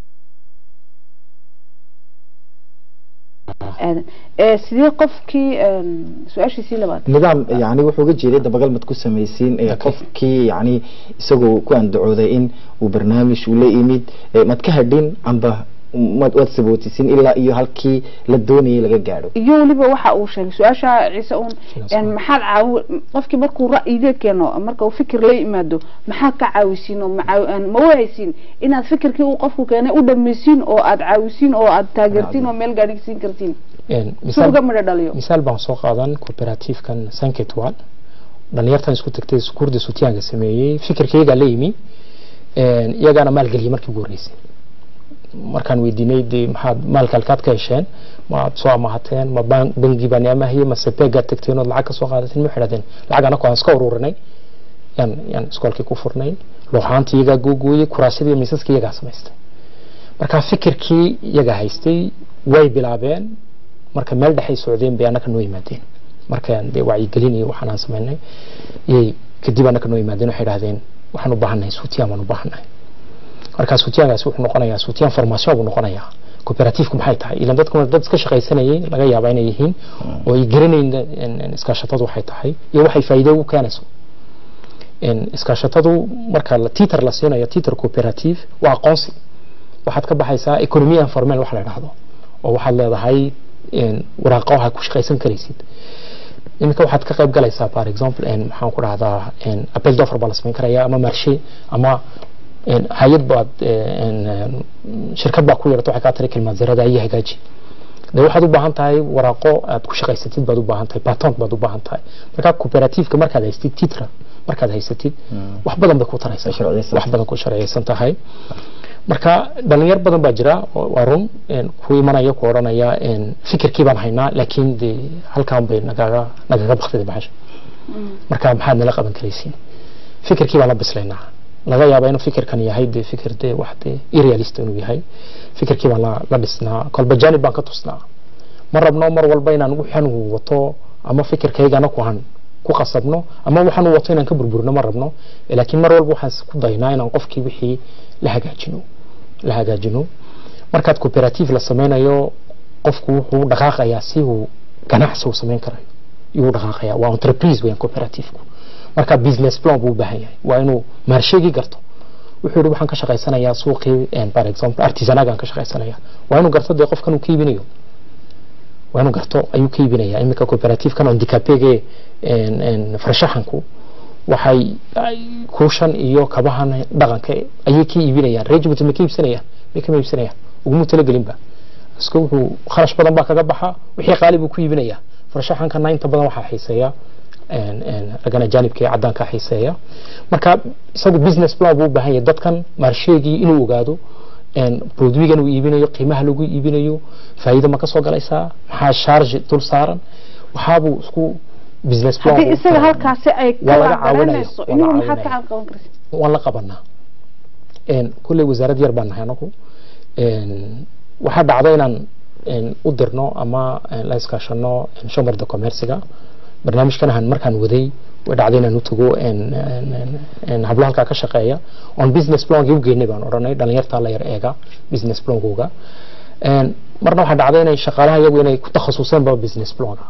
sidee qofkii su-aashiisii labaad nidaam yani wuxuu uga jeeday dabagal mad ku samaysiin qofkii yani isagoo ku andacooday in uu barnaamij uu la yimid mad ka hadhin amba waad sabootisin ilaa iyo halkii la doonayay laga gaadho iyo weliba waxa uu sheegay su-aasha ciise uun maxaad caawi qofkii markuu ra'yiga keeno marka uu fikir la yimaado maxaad ka caawisiin oo ma wahaysiin inaad fikirkii uu qofku keenay u dhammaysiin oo aad caawisiin oo aad taageertiin oo meel gaadhigsiin kartiin si uga midho dhaliyo misaal baan soo qaadan cooperative-kan sanketwal dhalinyartan isku tagtay sukuurda sutiyaanka sameeyey fikirkaygaa la yimi iyagaana maalgeliyay markii ugu horreysay markaan weydiinay dee maxaad maalka halkaad ka hesheen maad soo amahateen ma bangi baan amahiyey mase beegaad tagteen ood lacag ka soo qaadateen ma xidhateen lacag anako aan iska ururinay yaan yaan iskoolkii ku furnay looxaantii iyagaa googooyey kuraasyadii iyo miisaskii iyagaa samaystay marka fikirkii iyagaa haystay way bilaabeen marka meel dhexay socdeen bay annaka noo yimaadeen markaan dee wacyigelin iyo waxaan aan samaynay iyay kadib annaka noo yimaadeen waxay idhahdeen waxaan u baahannahay suutiyaan baan u baahannahay markaa suutiyaankaasi wuxuu noqonayaa suutiyaan formation buu noqonayaa cooperatifku maxay tahay ilan dadku dad iska shaqaysanayay laga yaabaa inay yihiin oo ay garanayn iskaashatadu waxay tahay iyo waxay faa'iido ugu keenayso iskaashatadu marka tiiter la siinayo tiiter cooperative waa aqoonsi waxaad ka baxaysaa economy informel wax la idhaahdo oo waxaad leedahay waraaqo waxaad ku shaqaysan karaysid iminka waxaad ka qayb galaysaa for example maxaan ku dhahdaa appel d'offer baa la samayn karaya ama marshe ama hay-ad baad shirkad baa ku yeerata waxay kaa tiri kilmaanzarada iyo hagaaji de waxaad u baahan tahay waraaqo aad ku shaqaysatid baad u baahan tahay patent baad u baahan tahay marka cooperativeka markaad haystid titra markaad haysatid wax badan bay ku taraysaa wax badan ku sharciyeysan tahay marka dhalinyar badan baa jira waa run ku imanaya ku odhanaya fikirkii baan haynaa laakiin de halkaan bay nagaga nagaga baktida baxasha marka maxaad nala qaban karaysiin fikirkii baan la bislaynaa laga yaaba inuu fikirkan yahay de fikir de wax de irrealist inuu yahay fikirkii baan la, la dhisnaa kolba janib baan ka tusnaa ma rabno mar walba inaan waxaan uu wato ama fikirkaygana ku han ku qasabno ama waxaan uu wato inaan ka burburino ma rabno laakiin mar walba waxaan ku daynaa inaan qofkii wixii la hagaajino la hagaajino markaad cooperative la sameynayo qofku wuxuu dhaqaaqayaa si uu ganacsi uu sameyn karayo yuu dhaqaaqayaa waa entreprise weeyaan cooperative-ku marka business plan buu u baahan yahay waa inuu maarsheegii garto wuxuu yidhi waxaan ka shaqaysanayaa suuqii for example artisanagaan ka shaqaysanaya waa inuu garto dee qofkan uu ka iibinayo waa inuu garto ayuu ka iibinayaa iminka cooperative-kan ondicapege farshaxanku waxay kuushan iyo kabahan dhaqanka ayay ka iibinayaan reer Djibouti ma ka iibsanayaan ma ka iibsanayaan uguma talagelinba iska wuxuu kharash badan baa kaga baxa wixii qaali buu ku iibinayaa farshaxankana inta badan waxaa xiiseeya ragana jaanibka ee caddaanka xiiseeya marka isagu business plan buu u baahan yahay dadkan maarsheegii inuu ogaado produwigan uu iibinayo qiimaha lagu iibinayo faa'iido ma ka soo galaysaa maxaa charge dul saaran waxaabuu isku business plan haddii isaga halkaasi ay waa laga kala caawinaya dareemayso waa inigu la maxaad ka caawinaya. qaban karaysa waan la qabanaa kulley wasaarad yar baan nahay anagu waxaa dhacda inaan u dirno ama la iskaashano shomarda commerciga barnaamijkan ahaan markaan waday way dhacday inaan u tago hablo halkaa ka shaqeeya on business plankii u geynay baan odhanay dhalinyartaa la yar eega business plankooga marna waxaa dhacday inay shaqaalaha iyagu inay ku takhasuseenba business planka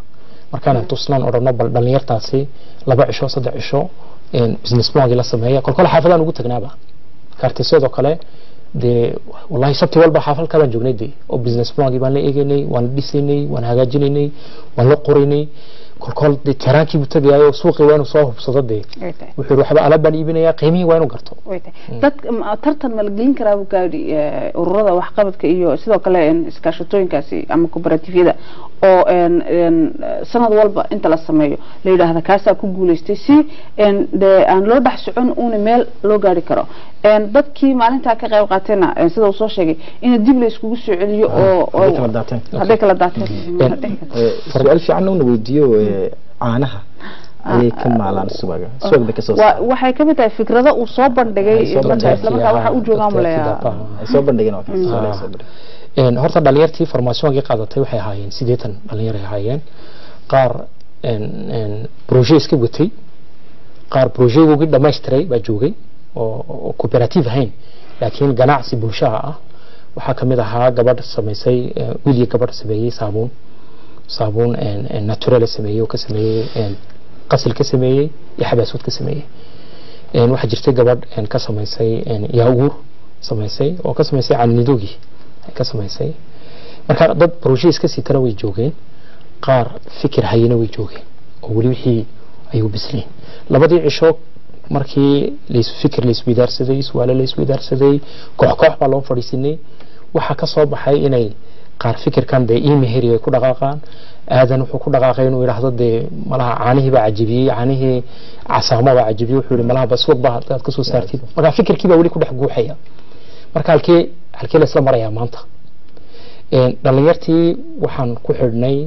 markaanaan tusnaan odhano bal dhalinyartaasi laba cisho saddex cisho business plangii la sameeya kolkole xaafadaan ugu tagnaaba kaartisyadoo kale dee wallahi sabti walba xaafad kabaan joognay dee oo business plangii baan la eegaynay waan la dhisaynay waan hagaajinaynay waan la qoraynay kolkol dee teraankii buu tagayayo suuqii waa inuu soo hubsado dee wuxuu yidhi waxba alaab baan iibinayaa qiimihii waa inuu garto dad tartan ma la gelin karaa buu gaadhi ururada waxqabadka iyo sidoo kale iskaashatooyinkaasi ama cooperatifyada oo sanad walba inta la sameeyo la yidhaahda kaasaa ku guuleystay si dee aan loo dhex socon uuna meel loo gaari karo dadkii maalintaa ka qayb qaateenna sida uu soo sheegay in dib la iskugu soo celiyo oo hadday kala daateen su-aal fiican una weydiiyo caanaha ayay ka maalaan subaga subagda kasoo waxay ka mid tahay fikrado uu soo bandhigay marka islamarkaa waxa u joogaan maleeyaa ay soo bandhigeen waa kaas horta dhalinyartii farmaasiyoonkii qaadatay waxay ahaayeen sideetan dhalinyar ay ahaayeen qaar broje iska watay qaar brojegoogii dhamaystiray baa joogay oo cooperative ahayn laakiin ganacsi bulshaha ah waxaa kamid ahaa gabadh samaysay wiil iyo gabadh sameeyey saabuun saabuun naturale sameeyey oo ka sameeyey qasil ka sameeyey iyo xabaasuud ka sameeyey waxaa jirtay gabadh ka samaysay yaauur samaysay oo ka samaysay caanidoogii ka samaysay marka dad broje iska sitana way joogeen qaar fikir hayana way joogeen oo weli wixii ayuu bisleen labadii cisho markii fikir laisweydaarsaday su'aalo laisweydaarsaday koox koox baa loo fadhiisinay waxaa ka soo baxay inay qaar fikirkan dee imeheri ay ku dhaqaaqaan aadan wuxuu ku dhaqaaqay inuu yidhaahdo dee malaha caanihii baa cajibiyey caanihii casaamo baa cajibiyey wuxuu yihi malaha basuuq baa hadaad kasoo saartid marka fikirkii baa weli ku dhex guuxaya marka halkee halkee la isla marayaa maanta dhalinyartii waxaan ku xidhnay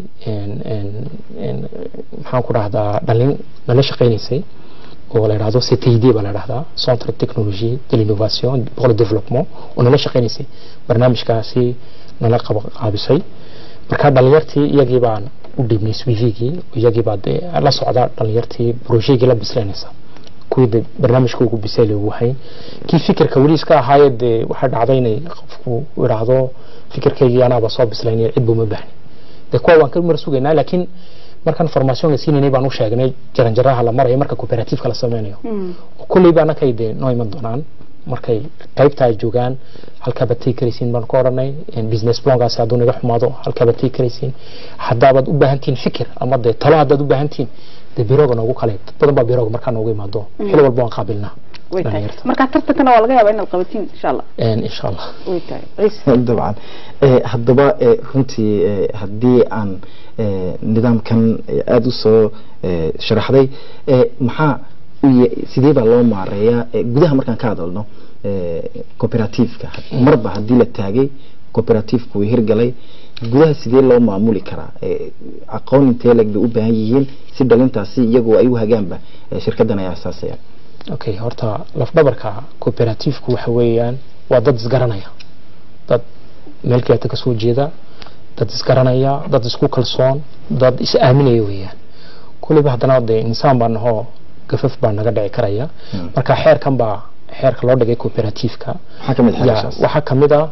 maxaan ku dhahdaa dhalin nala shaqaynaysay oo la yidhahdo CTID baa la yidhahdaa Centre Technologie de l'Innovation pour le Développement oo nala shaqaynaysay barnaamijkaasi nala qaabisay marka dhalinyartii iyagii baan u dhiibnay swivigii iyagii baa dee la socda dhalinyartii brojeegii la bislaynaysa kuwii de barnaamijka ugu bisayl ugu hayn kii fikirka weli iska ahaaye dee waxaa dhacday inay qofku idhaahdo fikirkaygii anaaba soo bislaynaya cid buma baahni dee kuwa waan ka mar sugaynaa laakiin markaan formationka siinaynay baan u sheegnay jaranjaraha la marayo marka cooperativeka la sameynayo kulley ba anakay dee noo iman doonaan markay qaybta ay joogaan halkaabaad tegi karaysiin baan ku odhanay business plankaasi hadduu naga xumaado halkaabaad tegi karaysiin haddaabaad u baahantihiin fikir ama dee talo haddaad u baahantihiin dee biroga noogu kale dad badan baa biroga markaa noogu imaado xili walba waan qaabilnaa way tahay marka tartankana waa laga yaabaa inaad qabatiin insha allah insha allah way tahay ciise dabcan haddaba runtii haddii aan nidaamkan aada u soo sharaxday maxaa sidee baa loo maareeyaa gudaha markaan ka hadalno cooperativeka marba haddii la taagay cooperativeka way hirgalay gudaha sidee loo maamuli karaa aqoon intee leg bay u baahan yihiin si dhalintaasi iyagoo ay u hagaanba shirkadan ay asaasayaan okay horta lafdhabarka cooperativku waxa weeyaan waa dad isgaranaya dad meel kaleeta kasoo jeeda dad isgaranaya dad isku kalsoon dad is aaminaya weeyaan kulliba haddana dee insaan baa nahoo gafaf baa naga dhici karaya marka xeerkan baa xeerka loo dhigay cooperativeka waxaa kamid a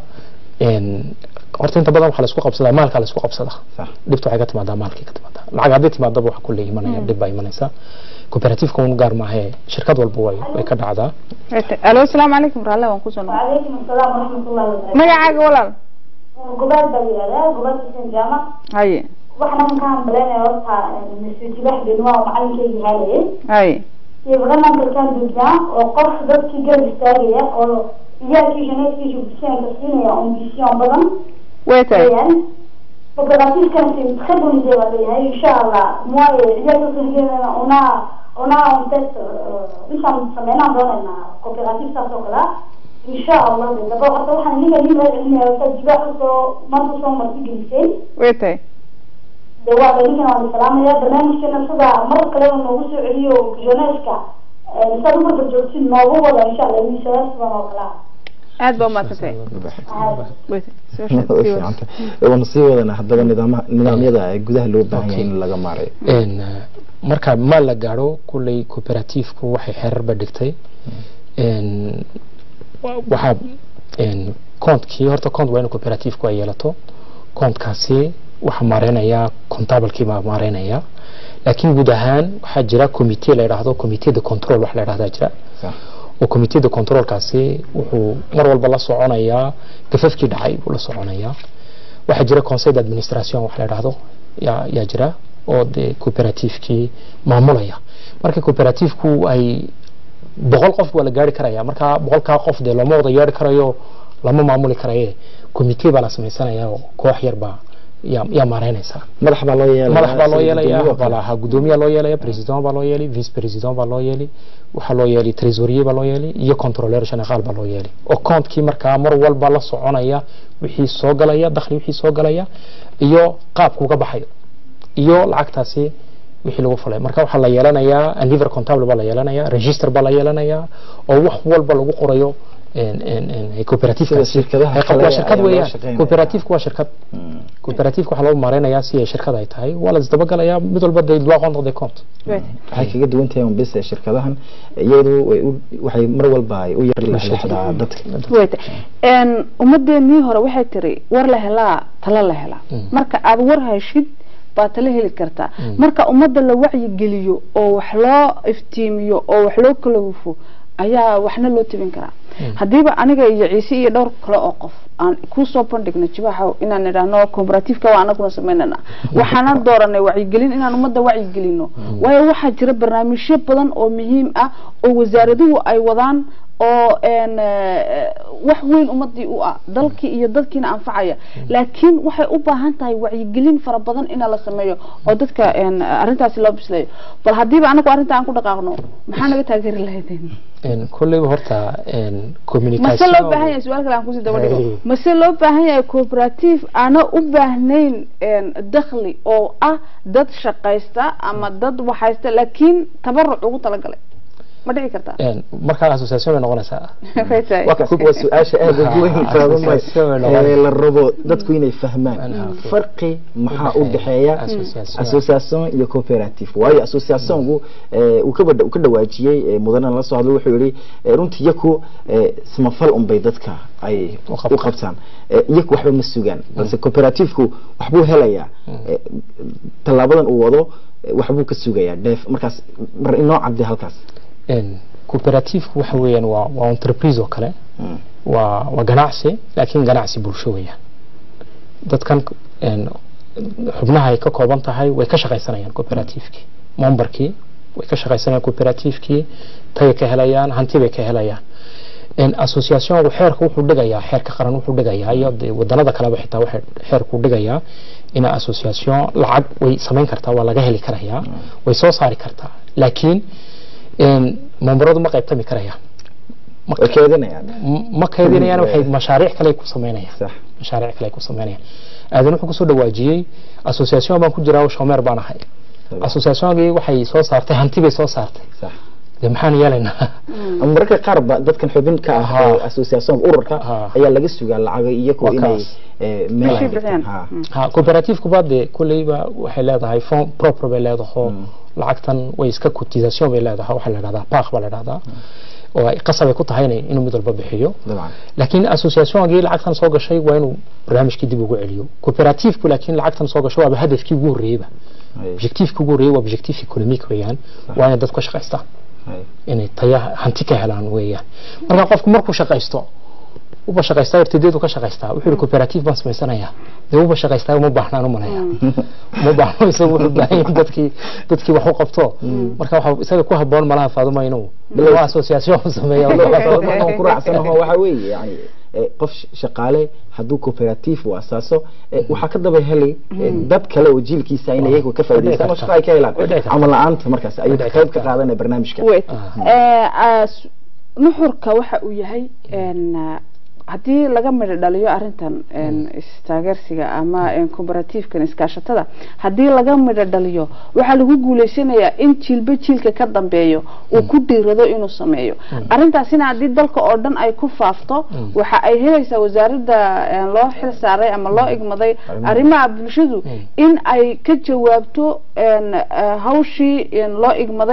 horta inta badan waxaa laisku qabsadaa maalkaa laisku qabsadaa dhibta waxay ka timaadaa maalkii ka timaadaa lacag haddii timaadaba waxa kulle imanaya dhib baa imanaysa cooperativeka un gaar maahee shirkad walba way way ka dhacdaa alo asalaamu calaykum raalle waan kusoo noqon وعليكم السلام ورحمة الله وبركاته magacaaga walaal قبال بليادة قبال حسين جامع haye waxna markaan baleynaya horta masuujibax beenwaa macalinkeygi haalayay haye iyo barnaamijkan duujaa oo qof dadkii garab istaagaya oo iyaalkii shaneedkiisa bulsheenka siinaya ambition badan way tahay weyaan cooperativkan si khadunise baa leeyahay insha allah muwaaye iyaalka sirgeedana unaa unaa untet intaan sameynaan doonaynaa cooperative saas oo kale insha allah de daba horta waxaan ninka nin laga celinaya horta jibaax usoo maanta usoo marti gelisay way tahay de waa ninkan waan salaamaya barnaamijkana sida mar kaleba noogu soo celiyo joneska saad ubarba joogtin noogu wada insha allah miisadaas sidan oo kale ah aad baa umaadsantahay way tahay soo sheeg, sii wada. waanu sii wadana haddaba nidaama nidaamyada ee gudaha loo baahan yahay in laga maareeyo Een, eh, marka maal la gaadho kulley cooperativku waxay xeerarba dhigtay Een, wa- waxaa een, koonkii horta koont waa in cooperativku ay yeelato koontkaasi waxa maareynaya contablekii baa maareynaya laakiin guud ahaan waxaa jira committee la yidhaahdo committee de control wax la yidhahdaa jira oo committee de controlkaasi wuxuu mar walba la soconayaa gafafkii dhacay buu la soconayaa waxaa jira conseil d'administration wax la yidhaahdo yaa yaa jira oo dee cooperativekii maamulaya marka cooperativku ay boqol qof waa la gaari karaya marka boqolkaa qof dee looma wada yeeri karayo lama maamuli karaye committee baa la samaysanaya oo koox yar baa yaa yaa maareynaysa madax baa loo yeelaya madax baa loo yeelaya gudoomiye oo kale. walaha gudoomiyaa loo yeelaya president baa loo yeeli vice president baa loo yeeli waxaa loo yeeli trésorier baa loo yeeli iyo controleur général baa loo yeeli oo comptkii markaa mar walba la soconaya wixii soo galaya dakhli wixii soo galaya iyo qaabku uga baxayo iyo lacagtaasi wixii lagu fulay marka waxaa la yeelanayaa un livre comptable baa la yeelanayaa register baa la yeelanayaa oo wax walba lagu qorayo en- en- en- cooperative Sida shirkadaha kale waa shirkad ayaa loo weeyaan shaqeynaya. cooperative waa shirkad cooperative waxaa loo maareynayaa si ay shirkad ay tahay waa la isdabagalayaa mid walba de doit rendre des comptes waxay kaga duwan tahay un bis shirkadahan iyadu way u- waxay mar walba ay u yar lexdaa dadka wayta een ummadeenii hore waxay tiri war la helaa talo la helaa marka aad war heshid baa talo heli kartaa marka ummadda la wacyigeliyo oo wax loo iftiimiyo oo wax loo kala hufo ayaa waxna loo tebin karaa haddiiba aniga iyo ciise iyo dhowr kale oo qof aan kusoo bandhigno jibaaxa inaan idhaahno cooperativeka waa anaguna samaynana waxaana dooranay wacyigelin inaan ummadda wacyigelino waayo waxaa jira barnaamijyo badan oo muhiim ah oo wasaaraduhu ay wadaan oo een eh, wax weyn ummadii u ah dalkii iyo dadkiina anfacaya laakiin waxay u baahan tahay wacyigelin fara badan in la sameeyo oo dadka een arrintaasi loo bislayo bal haddiiba anagu arrinta aan ku dhaqaaqno maxaa naga taageeri lahaydeen En kolleyba horta en mase loo baahan communication yahay su-aal kale aan kusii daba dhigo Hey. mase loo baahan yahay cooperative aana u baahnayn een dakhli oo ah dad shaqaysta ama dad waxaysta laakiin tabaruc ugu talagalay ma dhici kartaa en markaa association bay noqonaysaa Way tahay. waa ka- waa su-aasha aada ugu weyn taabamay Association ee la rabo dadku inay fahmaan Ah, okay. farqi maxaa u dhexeeya Association. association iyo cooperative waayo associationku eh, uu ka bada- uu ka dhawaajiyey eh, mudana la socdo wuxuu yihi eh, runtii iyaku eh, samafal unbay dadka ay U u qabtaan. qabtaan Eh, iyaku waxba ma sugaan balse cooperativku waxbuu helayaa Eh, tallaabadan uu wado eh, waxbuu ka sugayaa dheef markaas mar inoo cadde halkaas en cooperative waxa weeyaan waa waa entreprise oo kale Mm. waa waa ganacsi laakiin ganacsi bulsho weeyaan dadkan en xubnaha ay ka kooban tahay way ka shaqaysanayaan cooperativekii memberkii way ka shaqaysanayaan cooperativekii tagay ka helayaan hanti bay ka helayaan en associationku xeerka wuxuu dhigayaa xeerka qaran wuxuu dhigayaa iyo dee wadanada kaleba xitaa waxay xeerku dhigayaa ina association lacag way samayn kartaa waa laga heli karayaa way soo saari kartaa laakiin en memberadu ma qaybtami karayaan Ma- way keedinayaan ma kaydinayaan waxay mashaariic kale ku sameynayaan sax mashaariic kale ku sameynayaan aadan wuxuu kusoo dhawaajiyey association baan ku jiraa oo shomeer baan ahay associationkii waxay soo saartay hanti bay soo saartay sax dee maxaan yeelaynaa ama mararka qaar ba dadkan xubin ka ah Aha. ee association ururka Aha. ayaa laga sugaa lacago iyagu Waa inay kaas. eh, meel ay Meeshay dhigtaan. bixiyaan. Ha. Mm. ha cooperativekuba dee kulleyba waxay leedahay fond proper bay leedahay lacagtan way iska cotisation bay leedahay waxaa la dhahdaa park baa la dhahdaa oo ay qasab ay ku tahay inay- inuu mid walba bixiyo dabcan laakiin associationkii lacagtan soo gashay waa inuu barnaamijkii dib ugu celiyo cooperativku laakiin lacagtan soo gashay waaba hadafkii ugu horreeyeyba Hay, objectiveka ugu horreeyey waa objective economic weeyaan waa inay dadku ka shaqaystaan hay. inay taya hanti ka helaan weeyaan marka qofku markuu shaqaysto uba shaqaystaa irtideedu ka shaqaystaa wuxuu yihi cooperative baan samaysanayaa dee uba shaqaystaa uma baahnaan u malaya uma baahno isagu wuxuu baahan yahay dadkii dadkii wax u qabto marka waxa isaga ku haboon malaha faaduma inuu waa association u sameeya Markaan ku raacsanaho waxa weeye yani eh, qof sh- shaqaale hadduu cooperative uu asaaso eh, waxaa ka daba helay eh, dad kale oo jiilkiisa in iyagu ka faa'iidaystaan oo shaqo ay ka helaan Way dhici kartaa. camal la-aanta markaas ayuu qayb ka qaadanaya barnaamijka wait Eh, as- nuxurka waxa uu yahay een, ah, haddii laga midho dhaliyo arrintan een, istaageersiga ama een, cooperative-kan iskaashatada haddii laga midho dhaliyo waxaa lagu guuleysanayaa in jiilba jiilka ka dambeeyo uu ku dhiirado inuu sameeyo arrintaasina haddii dalka oo dhan ay ku faafto waxa ay helaysaa wasaaradda een, loo xil saaray ama loo igmaday arrimaha bulshadu in ay ka jawaabto een, eh, hawshii een, loo igmaday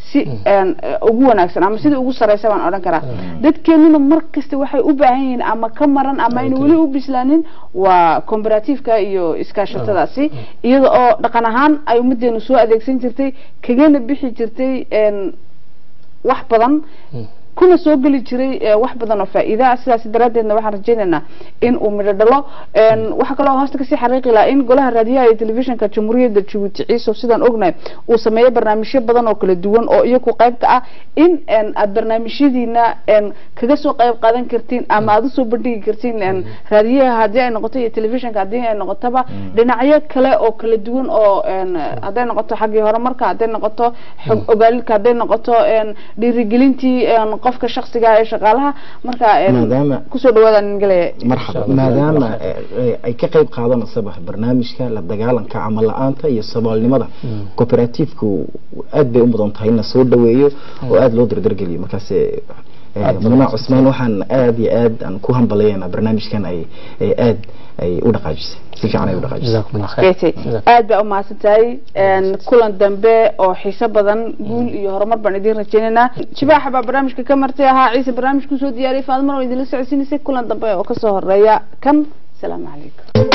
si een, eh, ugu wanaagsan ama sidii ugu sareysa baan odhan karaa dadkeenuna mar kasta waxay u baahan yihiin ama ka maran ama aynu weli u bislaanin waa comparativeka iyo iskaashatadaasi iyada oo dhaqan ahaan ay ummadeenu soo adeegsan jirtay kagana bixi jirtay een, wax badan kuna soo geli jiray eh, wax badan oo faa'iida ah sidaas daraaddeedna waxaan rajaynaynaa in uu midho dhalo Een, waxaa kaloo hoosta kasii xariiqi lahaa in golaha raadiyaha iyo telefishinka jamhuuriyadda jabuuti ciiso sidaan ognahay uu sameeyo barnaamijyo badan oo kala duwan oo iyaku qayb ka ah in een, aad barnaamijyadiina een, kaga soo qayb qaadan kartiin ama aad usoo bandhigi kartiin een, raadiyaha haddii ay noqoto iyo telefishinka haddii ay noqotaba dhinacyo kale oo kala duwan oo een, hadday noqoto xaggii horumarka hadday noqoto xog ogaalidka hadday noqoto een, dhiirigelintii een, qofka shaksiga ah ee shaqaalaha marka een, maadaama kusoo dhawaada nin galaya marxaba maadaama eh, eh, ay ka qayb qaadanaysaba barnaamijka la dagaalanka camal la-aanta iyo saboolnimada cooperativku aad bay u mudan tahay in la soo dhaweeyo oo aad loo dardargeliyo markaas eh, eh, mudane cusmaan waxaan aad iyo aad aan ku hambalyaynaa barnaamijkan ay ay aad ay u dhaqaajisay si fiican ay u dhaqaajisay جزاكم الله خير Betty, aad baa u mahadsan tahay Een, kulan dambe oo xiiso badan guul iyo horumar baan idiin rajaynaynaa jibaaxa baa barnaamijka ka martay ahaa ciise barnaamijku soo diyaariyay faadmar oo idinla socodsiinaysay kulan dambe oo kasoo horeeya kan salaamu calaykum